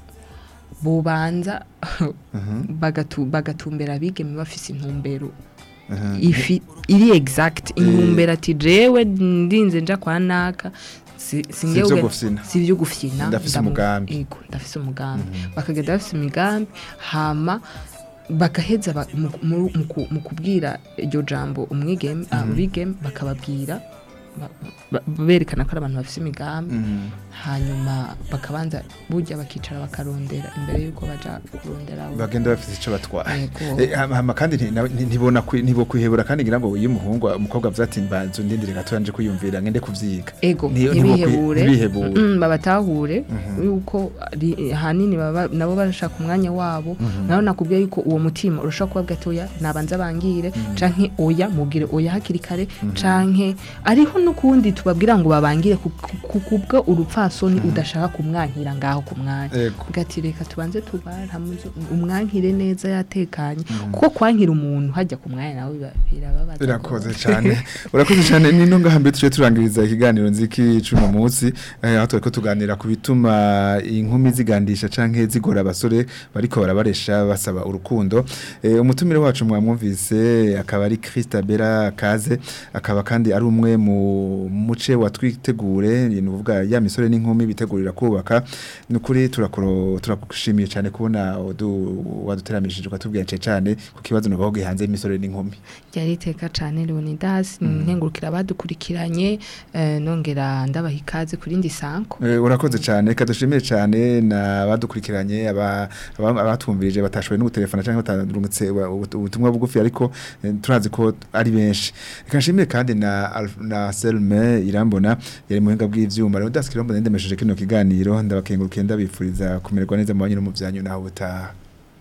[SPEAKER 4] bobanza
[SPEAKER 3] Aha.
[SPEAKER 4] bagatu- bagatumbera abigeme bafise intumbero
[SPEAKER 3] Aha.
[SPEAKER 4] ifi iri exact intumbero ati jewe ndinze nja kwa naka si- singewe
[SPEAKER 3] ivyo
[SPEAKER 4] uge-
[SPEAKER 3] gufyina.
[SPEAKER 4] si ivyo gufyina
[SPEAKER 3] Ndafise
[SPEAKER 4] ndamu-
[SPEAKER 3] umugambi.
[SPEAKER 4] yego ndafise umugambi bakagenda bafise imigambi hama bagaheza ba- mu- mu mu ku- mu kubwira iryo jambo umwigeme abigeme bakababwira ba- ba- berekana ko ari abantu bafise imigambi
[SPEAKER 3] Mhm.
[SPEAKER 4] hanyuma bakabanza burya bakicara bakarondera imbere y'uko baja kurondera abo.
[SPEAKER 3] bagenda bafite icyo batwaye
[SPEAKER 4] Yego.
[SPEAKER 3] Eh, hama hama kandi nti- na- nti- ntibona kwi- ntibo kwihebura kandi ngira ngo iyo umuhungu umukobwa avuze ati mbanzu ndindire gatoya nje kwiyumvira ngende kuvyiga
[SPEAKER 4] ego
[SPEAKER 3] Nti- ntibo kwi-
[SPEAKER 4] ntibihebure
[SPEAKER 3] ntibihebure.
[SPEAKER 4] Mm, babatahure yuko ari- ahanini baba- nabo barashaka umwanya wabo naho nakubwiye yuko uwo mutima urashobora kuba gatoya nabanza bangire canke oya mubwire oya hakiri kare canke ariho n'ukundi tubabwira ngo babangire ku- ku- kubwo urupfasoni udashaka kumwankira ngaho ku mwanya
[SPEAKER 3] Ego.
[SPEAKER 4] gati reka tubanze tubaramuze umwankire neza yatekanye kuko kwankira umuntu hajya ku mwanya nawe biba- birababaza
[SPEAKER 3] Irakoze cyane urakoze cyane nino ngahambe tuje turangiriza ikiganiro nziki cuno munsi eh, aho turiko tuganira ku bituma inkumi zigandisha canke zigora abasore bariko barabaresha basaba urukundo eh, umutumire wacu mwamwumvise akaba ari Christabella Kaze akaba kandi ari umwe mu muce watwitegure ni uvuga ya misore n'inkumi bitegurira kubaka nukuri turakoro turakushimiye cyane kubona udu- waduteramishije ukatubwira cyane ku kibazo nubaho gihanze imisore n'inkumi
[SPEAKER 4] ryari iteka cyane Leonidas nkengurukira abadukurikiranye eh, nongera ndabaha ikaze kuri ndi sanko
[SPEAKER 3] Eh, urakoze cyane reka dushimire cyane na badukurikiranye aba- aba- abatwumvirije batashoboye no gutelefona cyangwa batarungutse ubu- ubutumwa bugufi ariko eh, turazi ko ari benshi reka nshimire kandi na Alf- na Selme Irambona yari mu buhinga bw'ivyuma rero daskira mbona ndemesheje kino kiganiro ndabakengurukiye ndabifuriza kumererwa neza mu banyu no mu byanyu naho butaha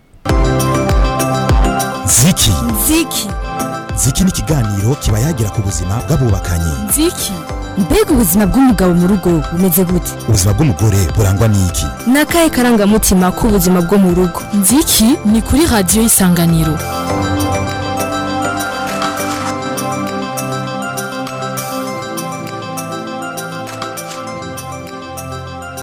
[SPEAKER 1] ziki
[SPEAKER 2] nziki
[SPEAKER 1] ziki ni ikiganiro kiba yagira ku buzima bw'abubakanye
[SPEAKER 2] nziki mbega ubuzima bw'umugabo mu rugo bumeze gute
[SPEAKER 1] ubuzima bw'umugore burangwa n'iki
[SPEAKER 2] ni akahe karangamutima k'ubuzima bwo mu rugo nziki ni kuri radiyo y'isanganiro